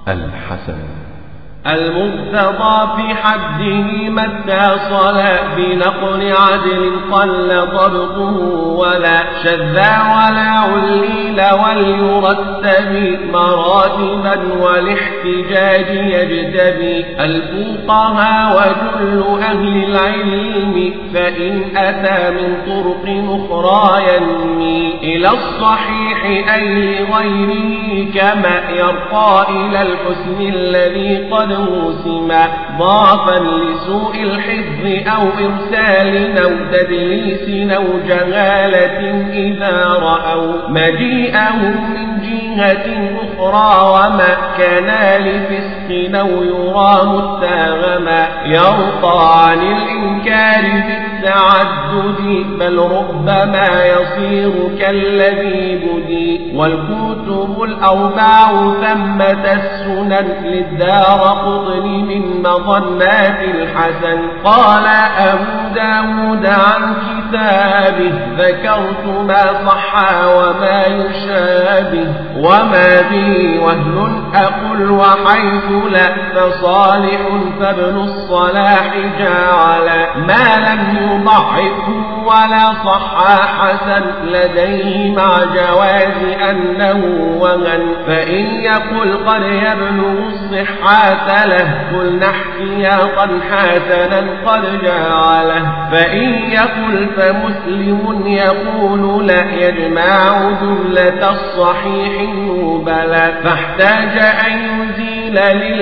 الحسن المرتضى في حده ما اتصل بنقل عدل قل ضبطه ولا شذا ولا عليل وليرتب مراتبا والاحتجاج يجتبي الفقهاء وجل أهل العلم فإن أتى من طرق أخرى ينمي إلى الصحيح أي لغيره كما يرقى إلى الحسن الذي قد موسما ضعفا لسوء الحفظ أو إرسال أو تدليس أو جهالة إذا رأوا مجيئهم من جهة أخرى وما كان لفسق أو يرى متاغما يرقى عن الإنكار بالتعدد بل ربما يصير كالذي بدي والكتب الأربع ثمة السنن للدار قطن من مظنات الحسن قال أبو داود عن كتابه ذكرت ما صح وما يشابه وما به وهن أقل وحيث لا فصالح فابن الصلاح جعل ما لم يضعفه ولا صح حسن لديه مع جواز أنه وهن فإن يقل قد يبلغ الصحة له قلنا احتياطا حسنا قد جعله فإن يقل فمسلم يقول لا يجمع جملة الصحيح بلى فاحتاج أن يزيل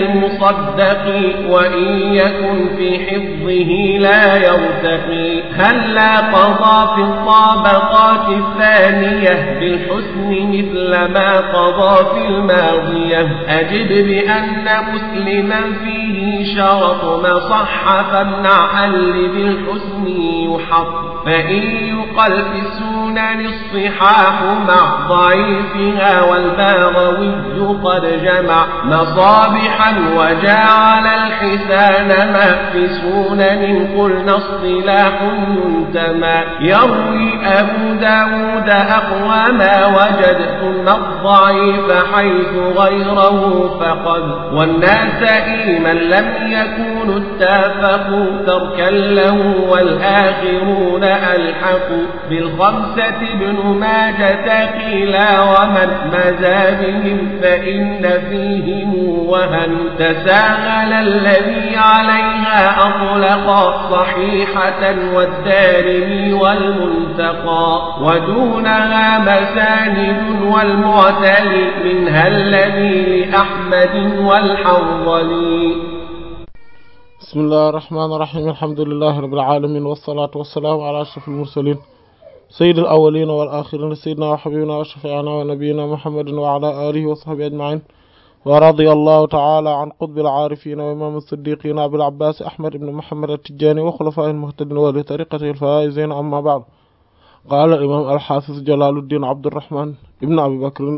للمصدق وإن يكن في حفظه لا يرتقي هل لا قضى في الطابقات الثانية بالحسن مثل ما قضى في الماضية أجد بأن مسلما فيه شرط ما صح فامنع اللي بالحسن يحط فإن يقل في السنن الصحاح مع ضعيفها والباغوي قد جمع مصابحا وجعل الحسان ما في سنن قلنا اصطلاح ينتمى يروي أبو داود أقوى ما وجد ثم الضعيف حيث غيره فقد والناس من لم يكونوا اتفقوا تركا له والآخرون ألحقوا بالخمسة ابن ماجة قيلا ومن مزى بهم فإن فيهم وهن تساهل الذي عليها أطلق صحيحة والدارمي والمنتقى ودونها مساند والمعتلي منها الذي لأحمد والحنظلي بسم الله الرحمن الرحيم الحمد لله رب العالمين والصلاة والسلام على أشرف المرسلين سيد الأولين والآخرين سيدنا وحبيبنا وشفيعنا ونبينا محمد وعلى آله وصحبه أجمعين ورضي الله تعالى عن قطب العارفين وإمام الصديقين أبي العباس أحمد بن محمد التجاني وخلفاء المهتدين ولطريقته الفائزين أما بعد قال الإمام الحافظ جلال الدين عبد الرحمن ابن أبي بكر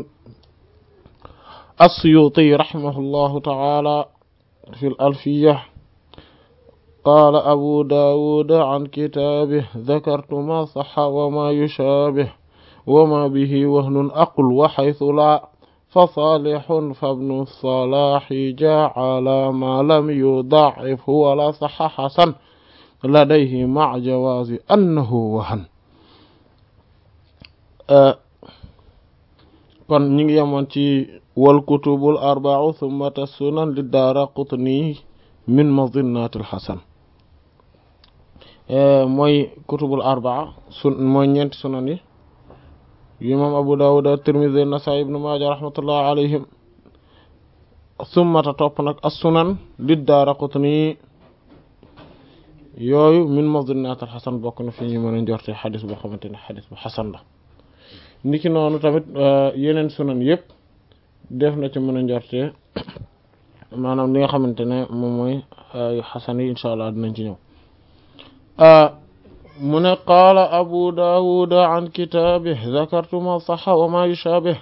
السيوطي رحمه الله تعالى في الألفية قال أبو داود عن كتابه ذكرت ما صح وما يشابه وما به وهن أقل وحيث لا فصالح فابن الصلاح جعل ما لم يضعف ولا صح حسن لديه مع جواز أنه وهن kon ñi ngi yemoon ci wal kutubul arba'u thumma sunan li daara qutni min madinnatil hasan mooy kutubul arbaa sun mooy ñeenti sunan yi yu imam abu dawud tirmidhi nasaa'i ibnu maaja rahmatullah alayhim summata topp nag as sunan li daaraqutni yooyu min madinnatil hasan bokk na fi ñu mën a njorte xadis boo xamante ne xadis bu xasan la niki noonu tamit yeneen sunan yëpp def na ci mën a njorte maanaam li nga xamante ne moom mooy xasan yi incha allah dinañ ci ñëw mu ne qaala abu daawud an kitaabih zakartu ma saxa wa ma yushaabih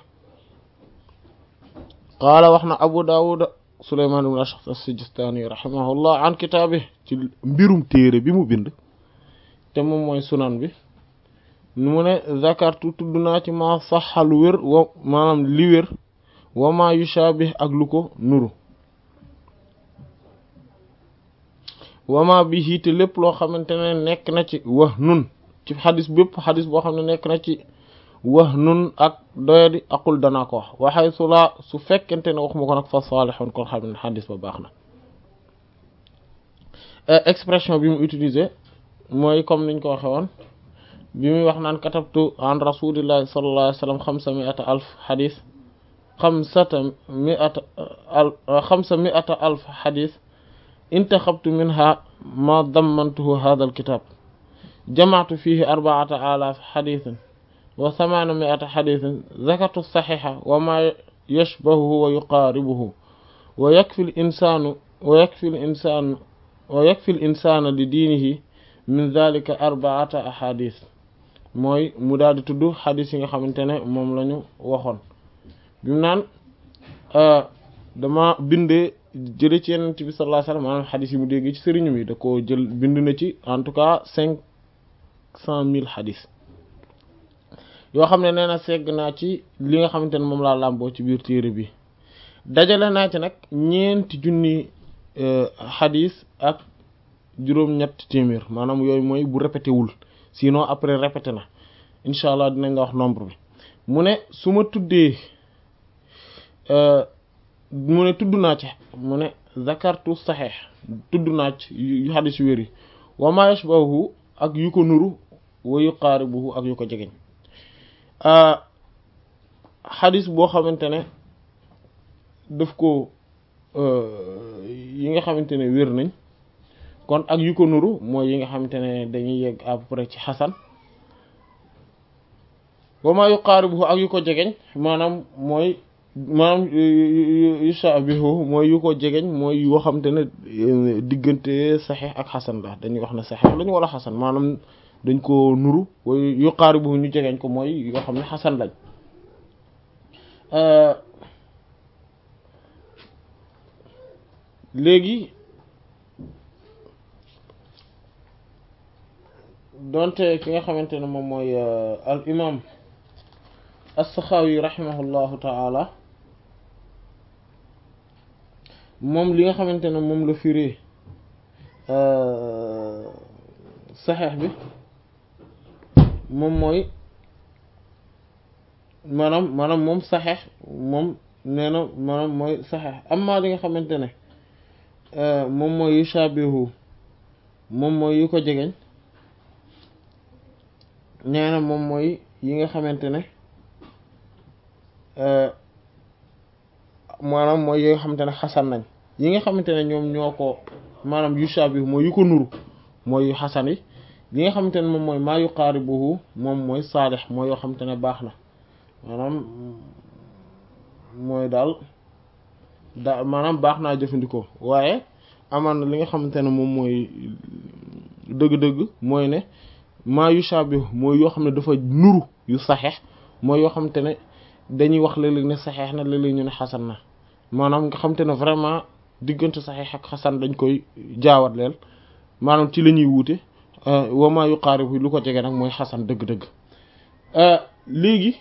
qaala wax na abu daawud suleymaan ibn ash'ath as-sijistaani rahimahullah an kitaabih ci mbirum téere bi mu bind te moom mooy sunan bi mu ne zakartu tudd naa ci ma saxa lu wér wa maanaam li wér wama yushabih ak lu ko nuru wama bihi te lépp loo xamante ne nekk na ci wax nun ci xadis bépp xadis boo xam ne nekk na ci wax nun ak doyadi aqul danaa ko wax waxay su laa su fekkente ne wax ma ko nag fa saalixoon kon xam ne xadis ba baax na expression bi mu utilisé mooy comme niñ ko waxe woon bi muy wax naan katabtu an rasulillahi sallallahu alayhi wa sallam xamsa miata alf xadis xamsata miata al xamsa miata alf xadis intaxabtu minha ma dammantuhu hada alkitab jamactu fihi arbaata alaaf xadisin wa thamaana miata xadisin zakartu saxixa wa ma yashbahuhu wa yuqaaribuhu wa yakfi l insaanu wa yakfi l insaanu wa yakfi l insaana li diinihi min dalika arbaata ahadis mooy mu daal di tudd xadis yi nga xamante ne moom la ñu waxoon bi mu naan dama bindee jële ci yenent bi sallallahu alayhi wasallam maanaam xadis yi mu dégg ci sëriñu mi da ko jël bind na ci en tout cas cinq cent mille xadis yoo xam ne nee na segg naa ci li nga xamante ne moom laa làmboo ci biir téere bi dajale naa ci nag ñeenti junni xadis ak juróom-ñett téeméer maanaam yooyu mooy bu répété wul sinon après répété na incha allah dinañ nga wax nombre bi mu ne su ma tuddee mu ne tudd naa ci mu ne zakartu saxeex tudd naa ci yu xadis yu wér yi wa ma yashbahu ak yu ko nuru wa yuqaaribuhu ak yu ko jegeñ xadis boo xamante ne daf ko yi nga xamante ne wér nañ kon ak yu ko nuru mooy yi nga xamante ne dañuy yegg à peu près ci xasan wa ma yuqaaribuhu ak yu ko jegeñ maanaam mooy maanaam yushabihu mooy yu ko jegeñ mooy yoo xamante ne diggante saxiix ak xasan la dañuy wax ne saxiix lañu wala xasan maanaam dañ ko nuru way yuqaaribuhu ñu jegeñ ko mooy yoo xam ne xasan lañ léegi donte ki nga xamante ne moom mooy al imam as-Saxaawi rahimahullahu ta'ala moom li nga xamante ne moom la firee saxeex bi moom mooy maanaam maanaam moom saxeex moom nee na maanaam mooy saxeex amma li nga xamante ne moom mooy yu shabihu moom mooy yu ko jegeñ nee na moom mooy yi nga xamante ne maanaam mooy yi nga xamante ne xasan nañ yi nga xamante ne ñoom ñoo ko maanaam yu shabihu mooy yu ko nuru mooy yu xasan yi li nga xamante ne moom mooy maa yuqaaribuhu moom mooy saalix mooy yoo xamante ne baax na maanaam mooy daal da maanaam baax naa jëfandikoo waaye amaan na li nga xamante ne moom mooy dëgg-dëgg mooy ne maa yu shabihu mooy yoo xam ne dafa nuru yu saxeex mooy yoo xamante ne dañuy wax léeg-léeg ne saxeex na léeg-léeg ñu ne xasan na maanaam nga xamante ne vraiment diggante saxeex ak xasan dañ koy jaawat leel maanaam ci la ñuy wuute wa maa yuqaaribu lu ko jege nag mooy xasan dëgg-dëgg léegi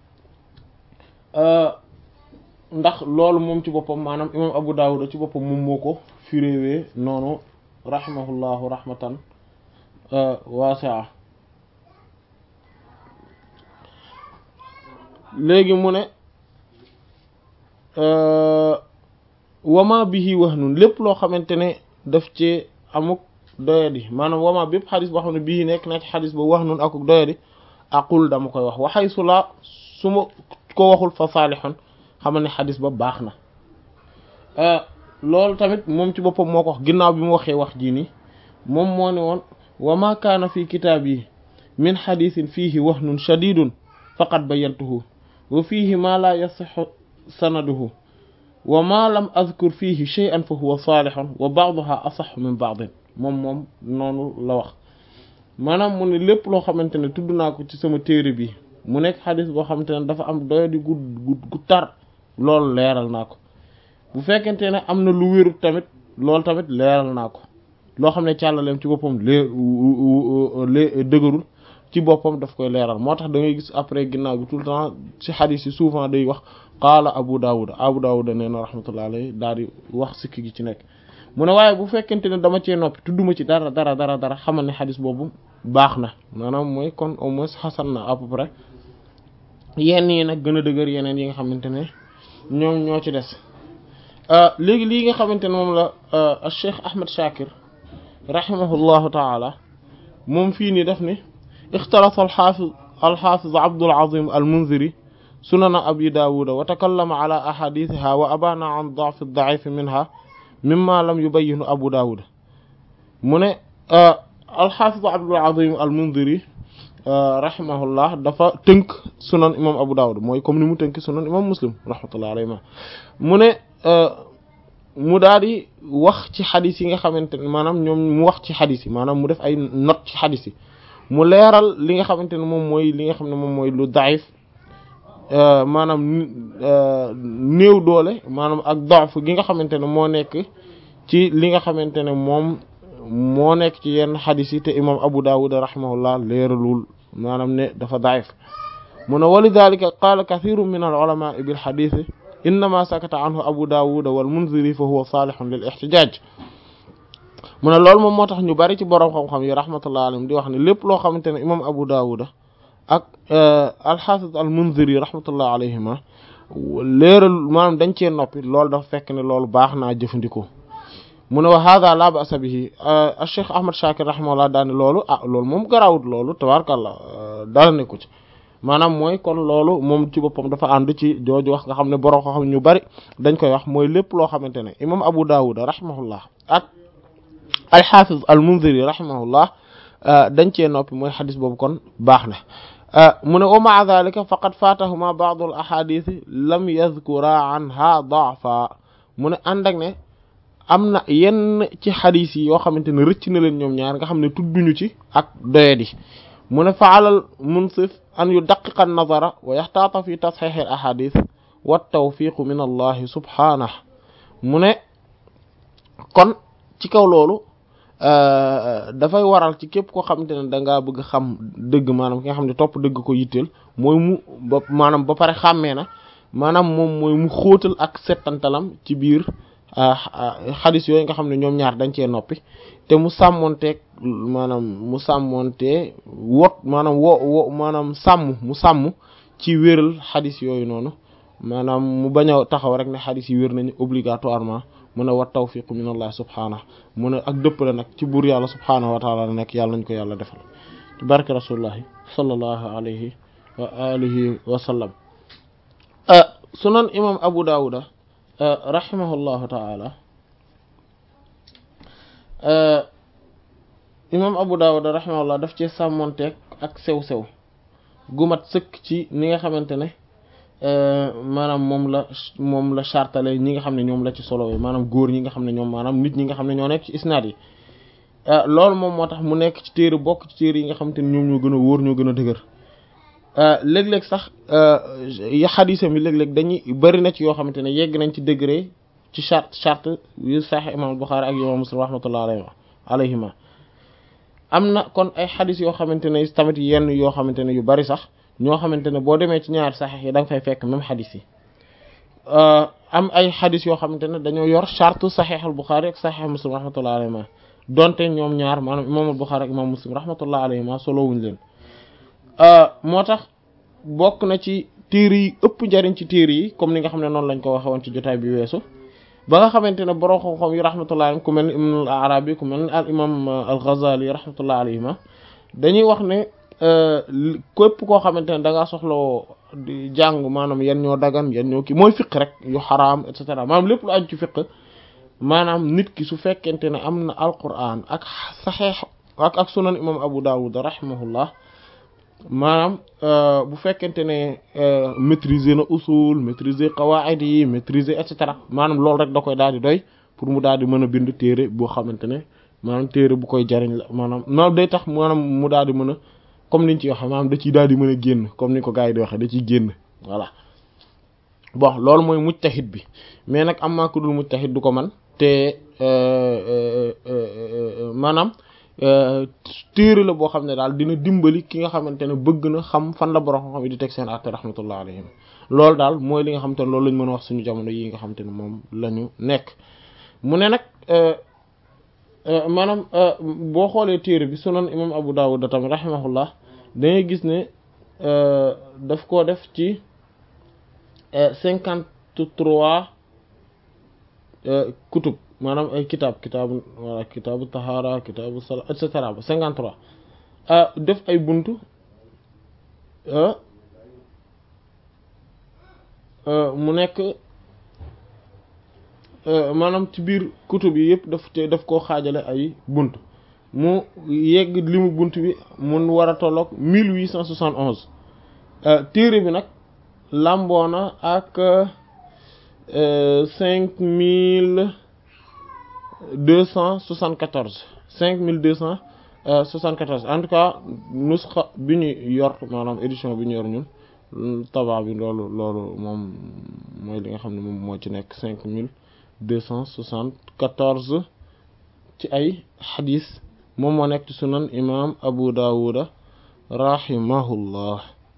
ndax loolu moom ci boppam maanaam imam Abu Dawud ci boppam moom moo ko firéwee noonu rahimahullahu rahmatan waasi'a léegi mu ne wama bihi wahnun lépp loo xamante ne daf ci amuk doyadi maanaam wama bépp xadis boo xam ne bii nekk na ci xadis ba wahnun akuk doyadi aqul dama koy wax waxay su la su ma ko waxul fa saalihun xamal ne xadis ba baax na loolu tamit moom ci boppam moo ko wax ginnaaw bi mu waxee wax jii nii moom moo ne woon wa ma kaana fi kitaab yi min xadisin fiihi wahnun shadidun faqad bayantuhu wa fiihi ma la yasixu sanaduhu wa ma lam azkur fiihi shay'an fa huwa saalihun wa ba'duha asaxu min ba'din moom moom noonu la wax maanaam mu ne lépp loo xamante ne tudd naa ko ci sama téere bi mu nekk xadis boo xamante ne dafa am doyo di gu gu tar loolu leeral naa ko bu fekkente ne am na lu wérut tamit loolu tamit leeral naa ko loo xam ne càllaleem ci boppam lee lee dëgërul ci boppam daf koy leeral moo tax da ngay gis après ginnaaw bi tout le temps ci xadis yi souvent day wax qaala abu dawud abu dawud nee na rahmatullah alayhi daal di wax sikki gi ci nekk mu ne waaye bu fekkente ne dama cee noppi tudduma ci dara dara dara dara xamal ne xadis boobu baax na maanaam mooy kon au moins xasan na à peu près yenn yi nag gën a dëgër yeneen yi nga xamante ne ñoom ñoo ci des léegi lii nga xamante ne moom la Cheikh Ahmed Shakir rahimahullahu taala moom fii nii def ni ixtalata alxaafiz alxaafiz Abdul Azim al-Munziri sunana abi daawuda wa takallama ala ahadithiha wa abana an da'f ad-da'if minha mimma lam yubayyinu abu daawuda mu ne alxaafiz Abdul Azim al-Munziri rahimahullah dafa tënk sunan imam abu daawuda mooy comme ni mu tënk sunan imam muslim rahmatullah alayhi mu ne mu daal di wax ci xadis yi nga xamante ne maanaam ñoom mu wax ci xadis yi maanaam mu def ay note ci xadis yi mu leeral li nga xamante ne moom mooy li nga xam ne moom mooy lu daif maanaam néew doole maanaam ak dof gi nga xamante ne moo nekk ci li nga xamante ne moom moo nekk ci yenn xadis yi te imam Abu Dawud rahimahullah leeralul maanaam ne dafa daif mu ne walidalika qaala kathiru min al ulama bil xadis innama sakata anhu Abu Dawud wal Munziri fa huwa salihun lil ihtijaj mu ne loolu moom moo tax ñu bari ci borom xam-xam yi rahmatullah alayhim di wax ne lépp loo xamante ne imam Abu Dawud ak alxaafis al Munziri rahmatullah alayhima leeral maanaam dañ cee noppi loolu dafa fekk ne loolu baax naa jëfandikoo mu ne wa hada la ba'sa bihi Cheikh Ahmad Shakir rahimahullah daane loolu ah loolu moom garawut loolu tabaarakallah dara nekku ci maanaam mooy kon loolu moom ci boppam dafa ànd ci jooju wax nga xam ne borom xam ñu bari dañ koy wax mooy lépp loo xamante ne imam Abu Dawud rahimahullah ak alxaafis al Munziri rahimahullah dañ cee noppi mooy xadis boobu kon baax na mu ne wa maa dalika faqad faatahuma baadu al ahadith lam yadkura anha daafa mu ne ànd ak ne am na yenn ci xadis yi yoo xamante ne rëcc na leen ñoom ñaar nga xam ne tudduñu ci ak doyadi mu ne fa alal munsif an yudaqiqa an-nazara wa yaxtaata fi tasxiix al ahadith wa tawfiqu min allahi subhanahu mu ne kon ci kaw loolu dafay waral ci képp koo xamante ne da ngaa bëgg xam dëgg maanaam ki nga xam ne topp dëgg ko yitteel mooy mu ba maanaam ba pare xàmmee na maanaam moom mooy mu xóotal ak settantalam ci biir xadis yooyu nga xam ne ñoom ñaar dañ cee noppi te mu sàmmonteeg maanaam mu sàmmontee wot maanaam wo wo maanaam sàmm mu sàmm ci wéral xadis yooyu noonu maanaam mu bañ a taxaw rek ne xadis yi wér nañu obligatoirement mu ne wa tawfiqu min allah subhaanahu mu ne ak dëppale nag ci buur yàlla subhaanahu wa taala la nekk yàlla nañ ko yàlla defal ci barke rasulullahi sallallahu alayhi wa alihi wa sallam sunan imam abu dawuda rahimahullahu taala imam abu dawuda rahimahullah daf ci sàmmonteeg ak sew-sew gumat sëkk ci ni nga xamante ne maanaam moom la moom la chartale ñi nga xam ne ñoom la ci solo maanaam góor ñi nga xam ne ñoom maanaam nit ñi nga xam ne ñoo nekk ci isnaad yi loolu moom moo tax mu nekk ci téere bokk ci téere yi nga xamante ne ñoom ñoo gën a wóor ñoo gën a dëgër léeg-léeg sax xadisam yi léeg-léeg dañuy bari na ci yoo xamante ne yegg nañ ci degré ci charte charte yu Sahih imam Bukhari ak imam Muslim rahmatullah alayhi alayhima am na kon ay xadis yoo xamante ne tamit yenn yoo xamante ne yu bari sax ñoo xamante ne boo demee ci ñaari saxiix yi da nga fay fekk même xadis yi am ay xadis yoo xamante ne dañoo yor charte saxiix al Buxaari ak saxiix Muslim rahmatullah alayhima donte ñoom ñaar maanaam imaam al Buxaari ak imaam Muslim rahmatullah alayhima solo wuñ leen moo tax bokk na ci téere yi ëpp njariñ ci téere yi comme ni nga xam ne noonu lañ ko waxe woon ci jotaay bi weesu ba nga xamante ne borom xam-xam yi rahmatullah alayhim ku mel ni Ibn al Arabi ku mel ni al imam al Ghazali rahmatullah alayhima dañuy wax ne képp koo xamante ne da ngaa soxlawoo di jàng maanaam yan ñoo dagan yan ñoo kii mooy fiq rek yu xaraam et cetera maanaam lépp lu aju ci fiq maanaam nit ki su fekkente ne am na alquran ak saxeex ak ak sunan imam Abu Dawud rahimahullah maanaam bu fekkente ne maîtriser na usul maîtriser qawaid yi maîtriser et cetera maanaam loolu rek da koy daal di doy pour mu daal di mën a bind téere boo xamante ne maanaam téere bu koy jariñ la maanaam maanaam day tax maanaam mu daal di mën a comme niñ ci waxee maanaam da ciy daal di mën a génn comme ni ko gars yi di waxee da ciy génn voilà bon loolu mooy mujtahid bi mais nag am maa ko dul mujtahid du ko man te maanaam téere la boo xam ne daal dina dimbali ki nga xamante ne bëgg na xam fan la borom xam-xam yi di teg seen àtte rahmatullah alayhim loolu daal mooy li nga xamante ne loolu lañ mën a wax suñu jamono yi nga xamante ne moom la ñu nekk mu ne nag maanaam boo xoolee téere bi sunan imam Abu Dawud tamit rahimahullah dangay gis ne daf koo def ci cinquante trois kutub maanaam ay kitaab kitaabu wala kitaabu tahaara kitaabu sala et cetera ba cinquante trois def ay buntu mu nekk maanaam ci biir kutub yi yëpp daf te daf koo xaajale ay bunt mu yegg limu bunt bi mun war a tolloog mille huit cent soixante onze téere bi nag làmboona ak cinq mille deux cent soixante quatorze cinq mille deux cent soixante quatorze en tout cas nusxa bi ñu yor maanaam édition bi ñu yor ñun taba bi loolu loolu moom mooy li nga xam ne moom moo ci nekk cinq mille deux cent soixante quatorze ci ay xadis moom moo nekk ci sunan imam abu dawuda rahimahullah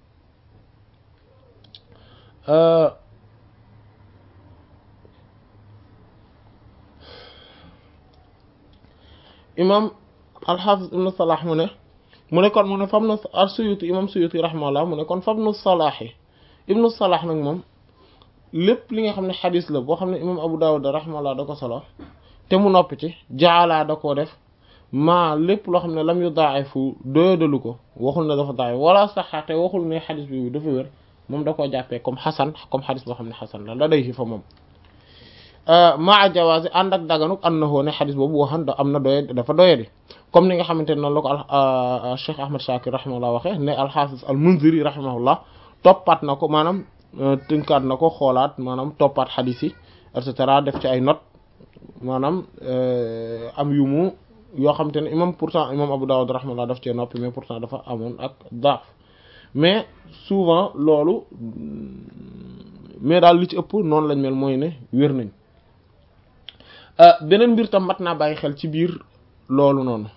imam alxaafis ibnu salaah mu ne mu ne kon mu ne fam na al suyuti imam suyuti rahimahullah mu ne kon fam nu salaahi ibnu salaah nag moom lépp li nga xam ne xadis la boo xam ne imam abu dawud rahimahullah da ko solo te mu noppi ci jaalaa da koo def maa lépp loo xam ne lam yu daa'ifu doyadalu ko waxul ne dafa daa'if wala saxaate waxul ne xadis bi dafa wér moom da koo jàppee comme xasan comme xadis boo xam ne xasan la la day fi fa moom maa jawaasi ànd ak daganuk annahu ne xadis boobu waxan da am na doye dafa doyadi comme ni nga xamante ne noonu la ko al Cheikh Ahmad Shakir rahimahullah waxee ne alxaafis al Munziri rahimahullah toppaat na ko maanaam tënkaat na ko xoolaat maanaam toppaat xadis yi et cetera def ci ay note maanaam am yu mu yoo xamante ne imam pourtant imam Abu Dawud rahimahullah daf cee noppi mais pourtant dafa amoon ak daaf mais souvent loolu mais daal li ci ëpp noonu lañ mel mooy ne wér nañ beneen mbir tam mat naa bàyyi xel ci biir loolu noonu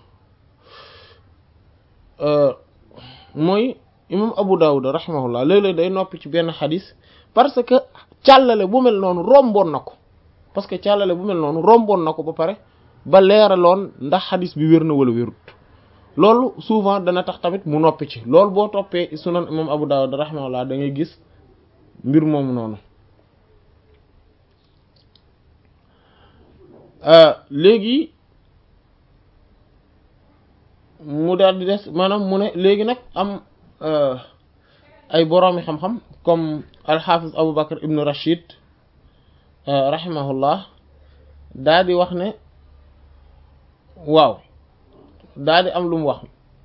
mooy imam Abu Dawud rahimahullah léeg-léeg day noppi ci benn xadis parce que càllale bu mel noonu romboon na ko parce que càllale bu mel noonu romboon na ko ba pare ba leeraloon ndax xadis bi wér na wala wérut loolu souvent dana tax tamit mu noppi ci loolu boo toppee sunan imam Abu Dawud rahimahullah da ngay gis mbir moomu noonu léegi mu daal di des maanaam mu ne léegi nag am ay boroomi xam-xam comme alxaafis Abu Bakr ibnu Rashid rahimahullah daal di wax ne waaw daal di am lu mu wax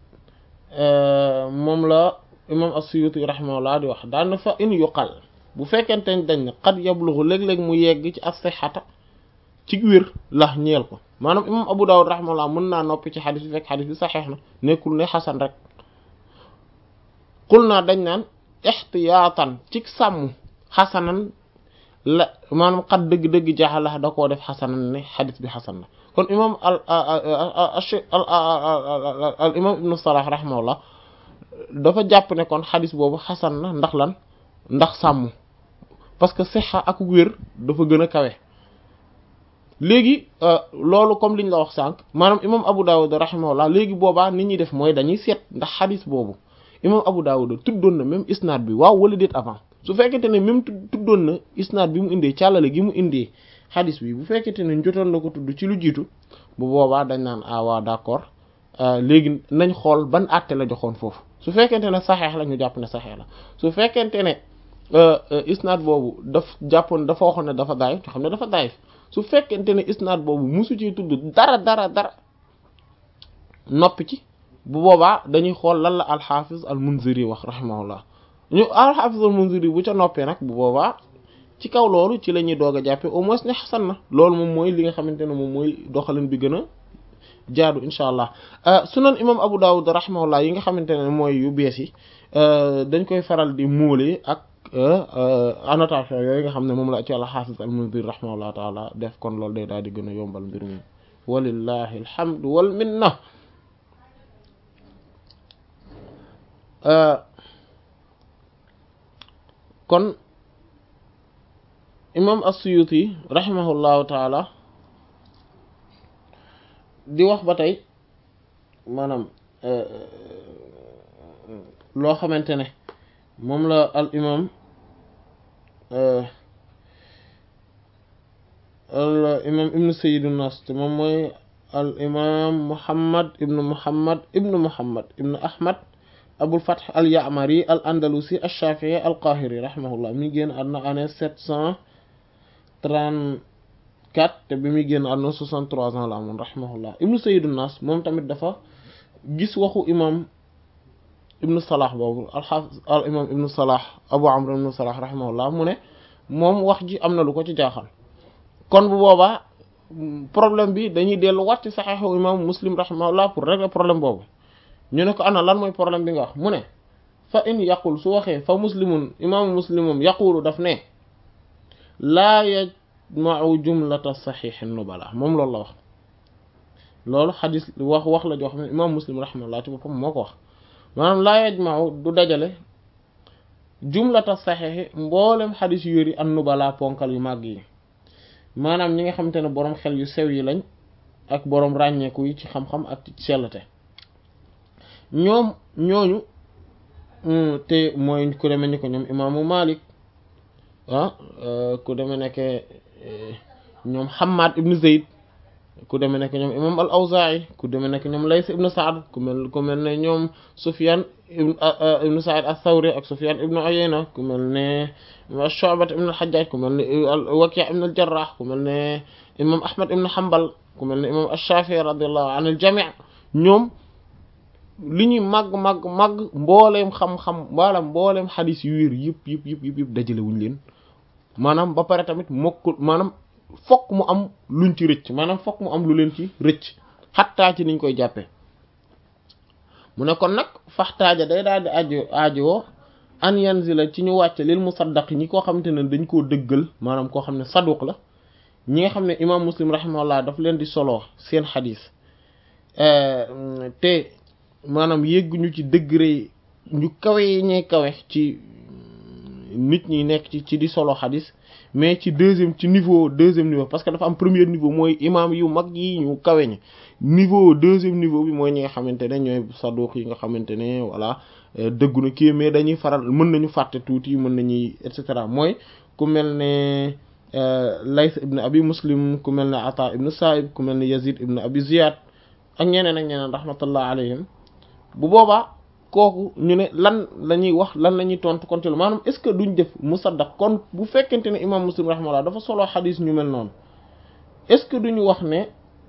moom la imam as-Suyuti rahimahullah di wax daal na fa in yuqal bu fekkente dañ ne qad yablughu léeg-léeg mu yegg ci as-sihhata ci wér lax ñeel ko maanaam imam Abu Dawud rahimahullah mën naa noppi ci xadis bi fekk xadis bi saxeex na nekkul ne xasan rek xul naa dañ naan ixtiyaatan ci sàmm xasanan la maanaam xat dëgg-dëgg jaaxalax da koo def xasanan ne xadis bi xasan na kon imam al al imam ibnu Salah rahimahullah dafa jàpp ne kon xadis boobu xasan na ndax lan ndax sàmm parce que sixa ak wér dafa gën a kawe léegi loolu comme liñ la wax sànq maanaam imam Abu Dawud rahimahullah léegi boobaa nit ñuy def mooy dañuy seet ndax xadis boobu imam Abu Dawud tuddoon na même isnaad bi waaw wala déet avant su fekkente ne même tuddoon na isnaad bi mu indee càllale gi mu indee xadis bi bu fekkente ne jotoon na ko tudd ci lu jiitu bu boobaa dañ naan ah waaw d'accord léegi nañ xool ban àtte la joxoon foofu su fekkente ne saxeex la ñu jàpp ne saxeex la su fekkente ne isnaad boobu daf jàppoon dafa waxoon ne dafa daayif ñu xam ne dafa daayif su fekkente ne isnaad boobu musu ci tudd dara dara dara noppi ci bu boobaa dañuy xool lan la alxaafis al munziri wax rahimahullah ñu alxaafis al munziri bu ca noppee nag bu boobaa ci kaw loolu ci la ñuy doog a jàppee au moins ne xasan na loolu moom mooy li nga xamante ne moom mooy doxalin bi gën a jaadu incha allah sunan imam abu dawud rahimahullah yi nga xamante ne mooy yu bees yi dañ koy faral di muule ak annotation yooyu nga xam ne moom la ci alxaafis al munziri rahimahullah taala def kon loolu day daal di gën a yombal mbir mi walillahi alhamdu wal minna kon imam as-Suyuti rahimahullahu taala di wax ba tey maanaam loo xamante ne moom la al imam al imam ibnu sayyidu nas te moom mooy al imam muhammad ibnu muhammad ibnu muhammad ibnu ahmad abul fath al ya'mari al andalusi al shafi'i al qahiri rahimahullah mi génn àdduna année sept cent trente-quatre te bi muy génn àdduna soixante-trois ans la amoon rahimahullah ibnu sayyidu nas moom tamit dafa gis waxu imam ibnu salah boobu alxaafis al imam ibnu salah abu amr ibnu salah rahimahullah mu ne moom wax ji am na lu ko ci jaaxal kon bu boobaa problème bi dañuy dellu wat ci saxeexu imam muslim rahimahullah pour régler problème boobu ñu ne ko ana lan mooy problème bi nga wax mu ne fa in yaqul su waxee fa muslimun imaamu muslimum yaqulu daf ne laa yajmau jumlata saxiixi nubala moom loolu la wax loolu xadis wax wax la joo xam ne imam muslim rahimahullah ci boppam moo ko wax maanaam laa yajmau du dajale jumlata saxiixi mboolem xadis yu yëri an nubala ponkal yu màgg yi maanaam ñi nga xamante ne boroom xel yu sew yi lañ ak boroom ràññeeku yi ci xam-xam ak ci sellte ñoom ñooñu te mooy ku demee ni ko ñoom imaamu Malik ah ku demee nekk ñoom Hammad ibn Zayd ku demee nekk ñoom imam al Awzaa'i ku demee nekk ñoom Lays ibn Sa'd ku mel ku mel ne ñoom Sufyan ibn Sa'id ath-Thawri ak Sufyan ibn Uyayna ku mel ne Shu'ba ibn al-Hajjaj ku mel ne Waki' ibn al-Jarrah ku mel ne imam Ahmad ibn Hanbal ku mel ne imam ash-Shafi'i radiyallahu anil jami' ñoom li ñuy màgg màgg màgg mbooleem xam-xam wala mbooleem xadis yu wér yëpp yëpp yëpp yëpp yëpp dajale wuñ leen maanaam ba pare tamit mokkul maanaam fokk mu am luñ ci rëcc maanaam fokk mu am lu leen ci rëcc xattaa ci niñ koy jàppee mu ne kon nag faxtaaja day daal di aajo aajowoo an yanzila ci ñu wàcce lil musaddaq ñi koo xamante ne dañ koo dëggal maanaam koo xam ne saduq la ñi nga xam ne imam muslim rahimahullah daf leen di soloo seen xadis te maanaam yégguñu ci degré ñu kawe yi ñuy kawe ci nit ñi nekk ci ci di solo xadis mais ci deuxième ci niveau deuxième niveau parce que dafa am premier niveau mooy imam yu mag yi ñu kawe ñi niveau deuxième niveau bi mooy ñi nga xamante ne ñooy saduq yi nga xamante ne voilà dëggu na kii mais dañuy faral mën nañu fàtte tuuti mën nañuy et cetera mooy ku mel ne Layth ibn Abi Muslim ku mel ne Ata ibn Sa'ib ku mel ne Yazid ibn Abi Ziyad ak ñeneen ak ñeneen rahmatullah alayhim bu boobaa kooku ñu ne lan la ñuy wax lan la ñuy tontu konte lu maanaam est ce que duñ def musaddaq kon bu fekkente ne imam muslim rahimahullah dafa solo xadis ñu mel noonu est ce que duñu wax ne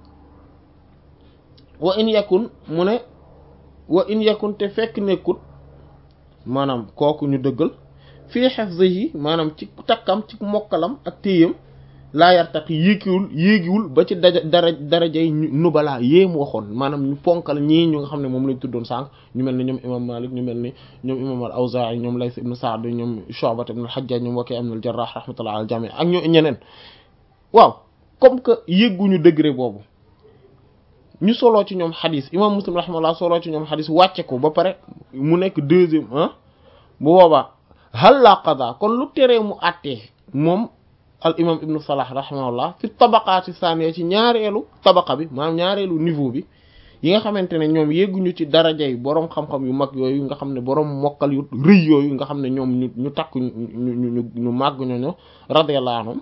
wa in yakun mu ne wa in yakun te fekk nekkut maanaam kooku ñu dëggal fii hifzihi maanaam ci takkam ci mokkalam ak téyam laa yartaqi yéegiwul yéegiwul ba ci daja dara darajay nubalaa yée mu waxoon maanaam ñu ponkal ñii ñu nga xam ne moom lañ tuddoon sànq ñu mel ni ñoom imam Malik ñu mel ni ñoom imam al Awzaa'i ñoom Layth ibn Sa'd ñoom Shu'ba ibn al Hajjaj ñoom Waki' ibn al Jarrah rahmatullah al jami' ak ñoo ñeneen waaw comme que yégguñu degré boobu ñu soloo ci ñoom xadis imam Muslim rahmatullah soloo ci ñoom xadis wàcce ko ba pare mu nekk deuxième ah bu boobaa hal la qada kon lu teree mu àttee moom al imam ibnu salah rahimahullah fi tabaqaati saaniya ci ñaareelu tabaqa bi maanaam ñaareelu niveau bi yi nga xamante ne ñoom yegguñu ci daraja yi boroom xam-xam yu mag yooyu nga xam ne boroom mokkal yu rëy yooyu nga xam ne ñoom ñu ñu takk ñu ñu ñu màgg ñooñu radiyallahu anhum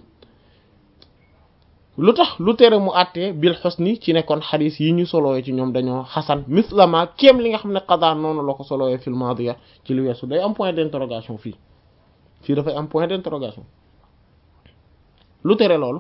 lu tax lu tere mu àttee bil husni ci nekkoon xadis yi ñu solooyee ci ñoom dañoo xasan mislama kéem li nga xam ne qada noonu la ko solooyee fil maadiya ci li weesu day am point d'interrogation fii fii dafay am point d'interrogation lu tere loolu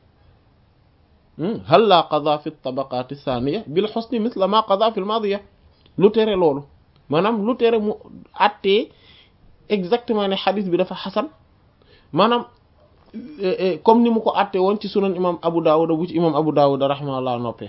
hal la qada fi tabaqati thaniya bil husni misla ma qada fi al madiya lu tere loolu maanaam lu tere mu àttee exactement ne xadis bi dafa xasan maanaam comme ni mu ko àttee woon ci sunan imam abu dawud bu ci imam abu dawud rahimahullah noppee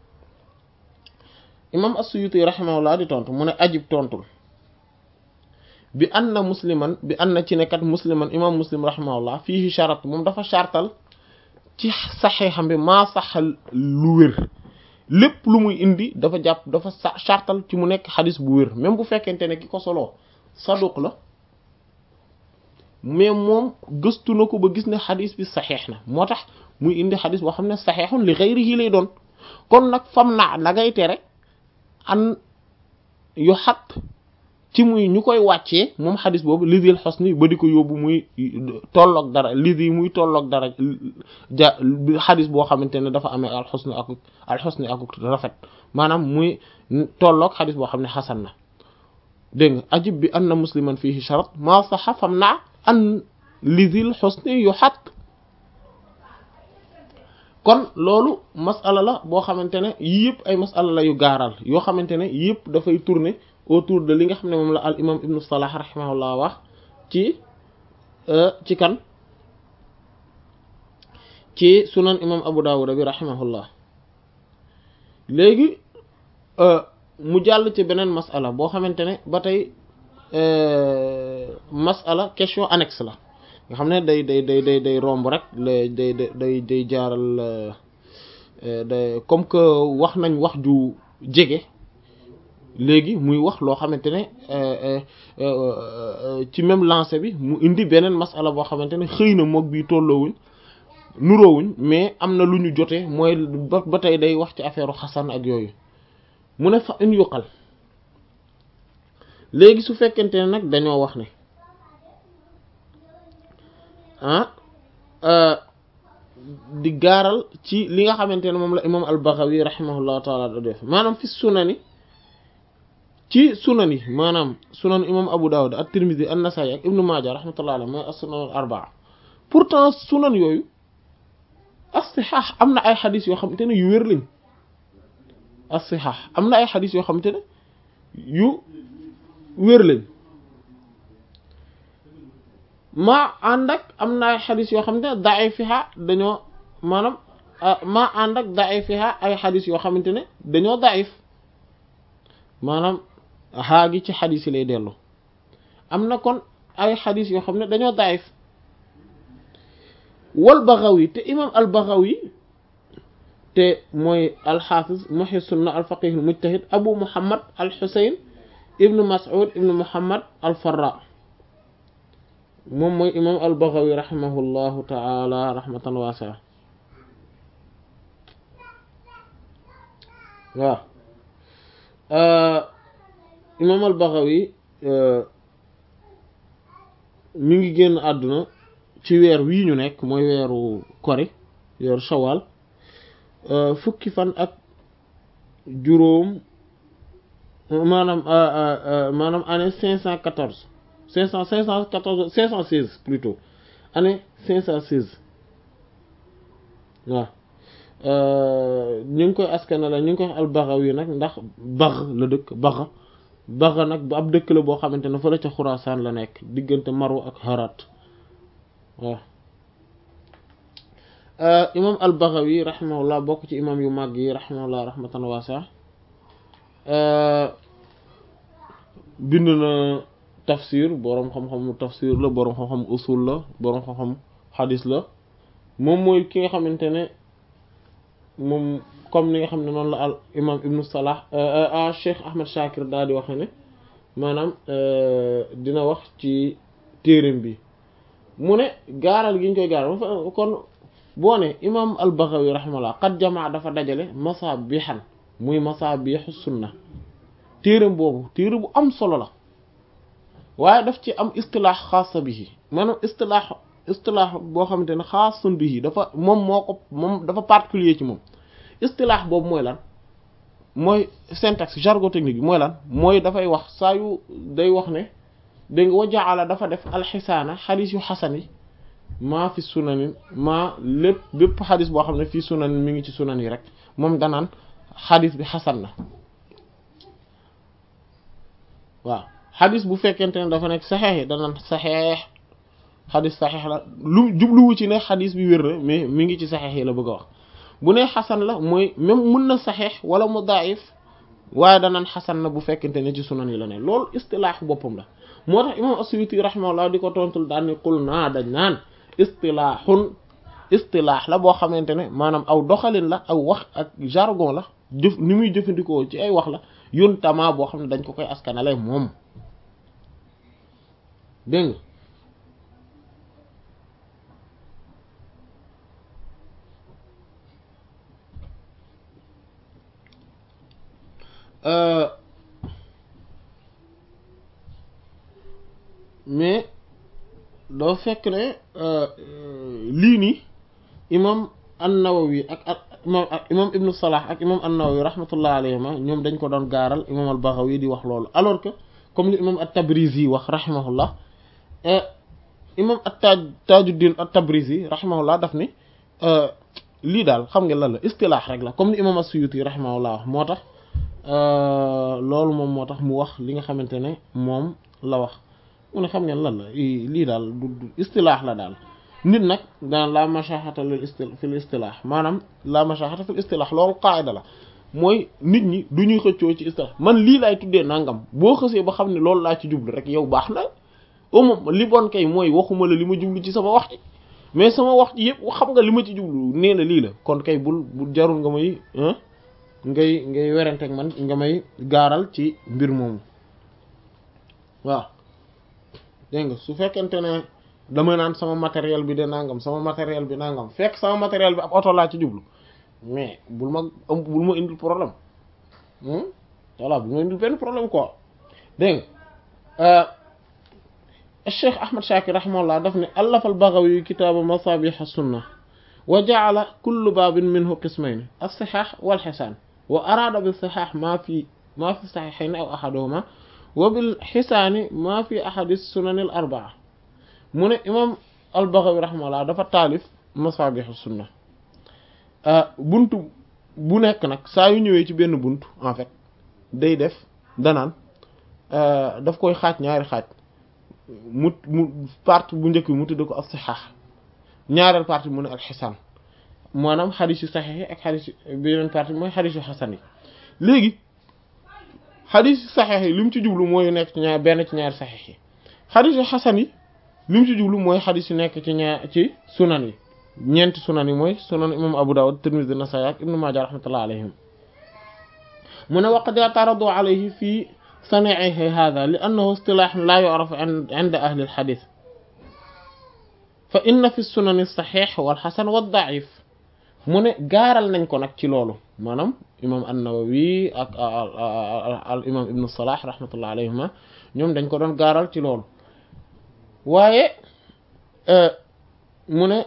imam as-suyuti rahimahullah di tontu mu ne ajib tontul bi anna musliman bi anna ci nekkat musliman imam muslim rahimahullah fiihi sharat moom dafa chartal ci saxeexam bi maa saxal lu wér lépp lu muy indi dafa jàpp dafa sa chartal ci mu nekk xadis bu wér même bu fekkente ne ki ko soloo saduq la mais moom gëstu na ko ba gis ne xadis bi saxeex na moo tax muy indi xadis boo xam ne saxeexun li xayrihi lay doon kon nag fam naa la ngay tere an yu xat ci muy ñu koy wàccee moom xadis boobu lisil xosni ba di ko yóbbu muy tolloog dara lisi muy tolloog dara ja xadis boo xamante ne dafa amee alxusni ak alxusni ak rafet maanaam muy tolloog xadis boo xam ne xasan na dégg nga ajib bi anna musliman fihi sharat maa saxa fam naa an lisil xusni yu xat kon loolu masala la boo xamante ne yii yëpp ay masala la yu gaaral yoo xamante ne yëpp dafay tourner autour de li nga xam ne moom la al imam ibnu salah rahimahullah wax ci ci kan ci sunan imam abu dawud bi rahimahullah léegi mu jàll ci beneen masala boo xamante ne ba tey masala question annexe la nga xam ne day day day day day romb rek day day day day jaaral day comme que wax nañ wax ju jege léegi muy wax loo xamante ne ci même lancé bi mu indi beneen masala boo xamante ne xëy na moog bii tolloowuñ nuroowuñ mais am na lu ñu jotee mooy ba ba tey day wax ci affaire xasan ak yooyu mu ne fa in yuqal léegi su fekkente ne nag dañoo wax ne ah di gaaral ci li nga xamante ne moom la imam al-Baghawi rahimahullahu taala da def maanaam fi sunani ci sunan yi maanaam sunan imam Abu Dawud at-Tirmidhi an-Nasa'i ak Ibn Majah rahmatullahi alayhi mooy as-sunan al-arba'a pourtant sunan yooyu as-sihah am na ay xadis yoo xamante ne yu wér lañ as-sihah am na ay xadis yoo xamante ne yu wér lañ maa ànd ak am na ay xadis yoo xamante ne da'ifiha dañoo maanaam maa ànd ak da'ifiha ay xadis yoo xamante ne dañoo da'if maanaam xaa gi ci xadis yi lay dellu am na kon ay xadis yoo xam ne dañoo daif wal Baghawi te imam al Baghawi te mooy alxaafiz muhyi sunna al faqih al mujtahid abu muhammad al xusayn ibnu mas'ud ibnu muhammad al farra moom mooy imam al Baghawi rahimahullahu taala rahmatan waasi'a waaw imam al-Baghawi mi ngi génn àdduna ci weer wii ñu nekk mooy weeru kori weeru shawal fukki fan ak juróom maanaam maanaam année cinq cent quatorze cinq cent cinq cent quatorze cinq cent seize plutôt année cinq cent seize waaw ñu ngi koy askana la ñu ngi koy wax al-Baghawi nag ndax Bagh la dëkk Bagh Bagh nag bu ab dëkk la boo xamante ne fa la ca Xuraasaan la nekk diggante Marw ak Harat waaw imam al-Baghawi rahimahullah bokk ci imam yu màgg yi rahimahullah rahmatan waasi'a bind na tafsir boroom xam-xam tafsir la boroom xam-xam usul la boroom xam-xam xadis la moom mooy ki nga xamante ne moom comme ni nga xam ne noonu la al imam ibnu salah a cheikh ahmad shakir daal di waxe ne maanaam dina wax ci téereem bi mu ne gaaral gi ñu koy gaaral kon boo ne imam al baghawi rahimahullah qad jamaa dafa dajale masabihan muy masabihu sunna téereem boobu téere bu am solo la waaye daf ci am istilaax xaasa bihi maanaam istilaax istilaax boo xamante ne xaasun bihi dafa moom moo ko moom dafa particulier ci moom istilaax boobu mooy lan mooy syntaxe jargon technique bi mooy lan mooy dafay wax saa yu day wax ne dégg nga wajaala dafa def alxisaana xadis yu xasan yi maa fi sunanin maa lépp bépp xadis boo xam ne fii sunanin mi ngi ci sunan yi rek moom danaan xadis bi xasan na waaw xadis bu fekkente ne dafa nekk saxeex yi danaan saxeex xadis saxeex la lu jubluwu ci ne xadis bi wér na mais mi ngi ci saxeex yi la bëgg a wax bu ne xasan la mooy même mën na saxeex wala mu daif waaye danaan xasan na bu fekkente ne ci sunan yi la ne loolu istilaaxu boppam la moo tax imam as-Suyuti rahimahullah di ko tontul daan ni qul naa dañ naan istilaaxun istilaax la boo xamante ne maanaam aw doxalin la aw wax ak jargon la jëf ni muy jëfandikoo ci ay wax la yun tama boo xam ne dañ ko koy askanale moom dégg nga mais doo fekk ne lii nii imam an-Nawawi ak ak imam imam ibnu Salah ak imam an-Nawawi rahmatullah alayhima ñoom dañ ko doon gaaral imam al-Baghawi di wax loolu alors que comme li imam at-Tabrizi wax rahimahullah imam at-Taj Tajuddin at-Tabrizi rahimahullah daf ni lii daal xam nga lan la istilaax rek la comme ni imam as-Suyuti rahimahullah wax moo tax loolu moom moo tax mu wax li nga xamante ne moom la wax mu ne xam ngeen lan la lii daal du istilaax la daal nit nag daan la mashahata lil isti fil istilaax maanaam la mashahata fil istilaax loolu qaayda la mooy nit ñi du ñuy xëccoo ci istilaax man lii laay tuddee nangam boo xësee ba xam ne loolu laa ci jublu rek yow baax na au moins li bon kay mooy waxuma la li ma jublu ci sama wax ci mais sama wax ci yëpp xam nga li ma ci jublu nee na lii la kon kay bul bul jarul nga may ngay ngay weranteeg man nga may gaaral ci mbir moomu waaw dégg nga su fekkente ne dama naan sama matériel bi de nangam sama matériel bi nangam fekk sama matériel bi ab oto laa ci jublu mais bul ma bul ma indil problème voilà bul ma indil benn problème quoi dégg nga Cheikh Ahmad Shakir rahimahullah daf ne allafa al-Baghawi kitaaba masabih as-sunna wa ja'ala kullu babin minhu qismayn as-sihah wal-hisan wa arada bis-sihah ma fi ma fi sahihayn aw ahaduhuma wa bil-hisani ma fi ahadi as-sunan al-arba'a mu ne imam al-Baghawi rahimahullah dafa taalif masabih as-sunna buntu bu nekk nag saa yu ñëwee ci benn buntu en fait day def danaan daf koy xaaj ñaari xaaj mu mu partie bu njëkk bi mu tudd ko as-sihah ñaareel partie mu ne al-hisan maanaam xadis yu saxiix yi ak xadis beneen partie mooy xadis yu xasan yi léegi xadis yu saxiix yi li mu ci jublu mooy nekk ci ñaar benn ci ñaari saxiix yi xadis yu xasan yi li mu ci jublu mooy xadis yu nekk ci ñaar ci sunan yi ñeenti sunan yi mooy sunan imam Abu Dawud Tirmidhi Nasaa'i ak Ibnu Maaja rahmatullah alayhim mu ne waqad i'taradu alayhi fii sani'ihi hadha li annahu istilah la yu'rafu 'inda ahli al-hadith fa inna fi sunan as-sahih wal hasan wad da'if mu ne gaaral nañ ko nag ci loolu maanaam imam an-Nawawi ak al imam ibnu Salah rahmatullah alayhima ñoom dañ ko doon gaaral ci loolu waaye mu ne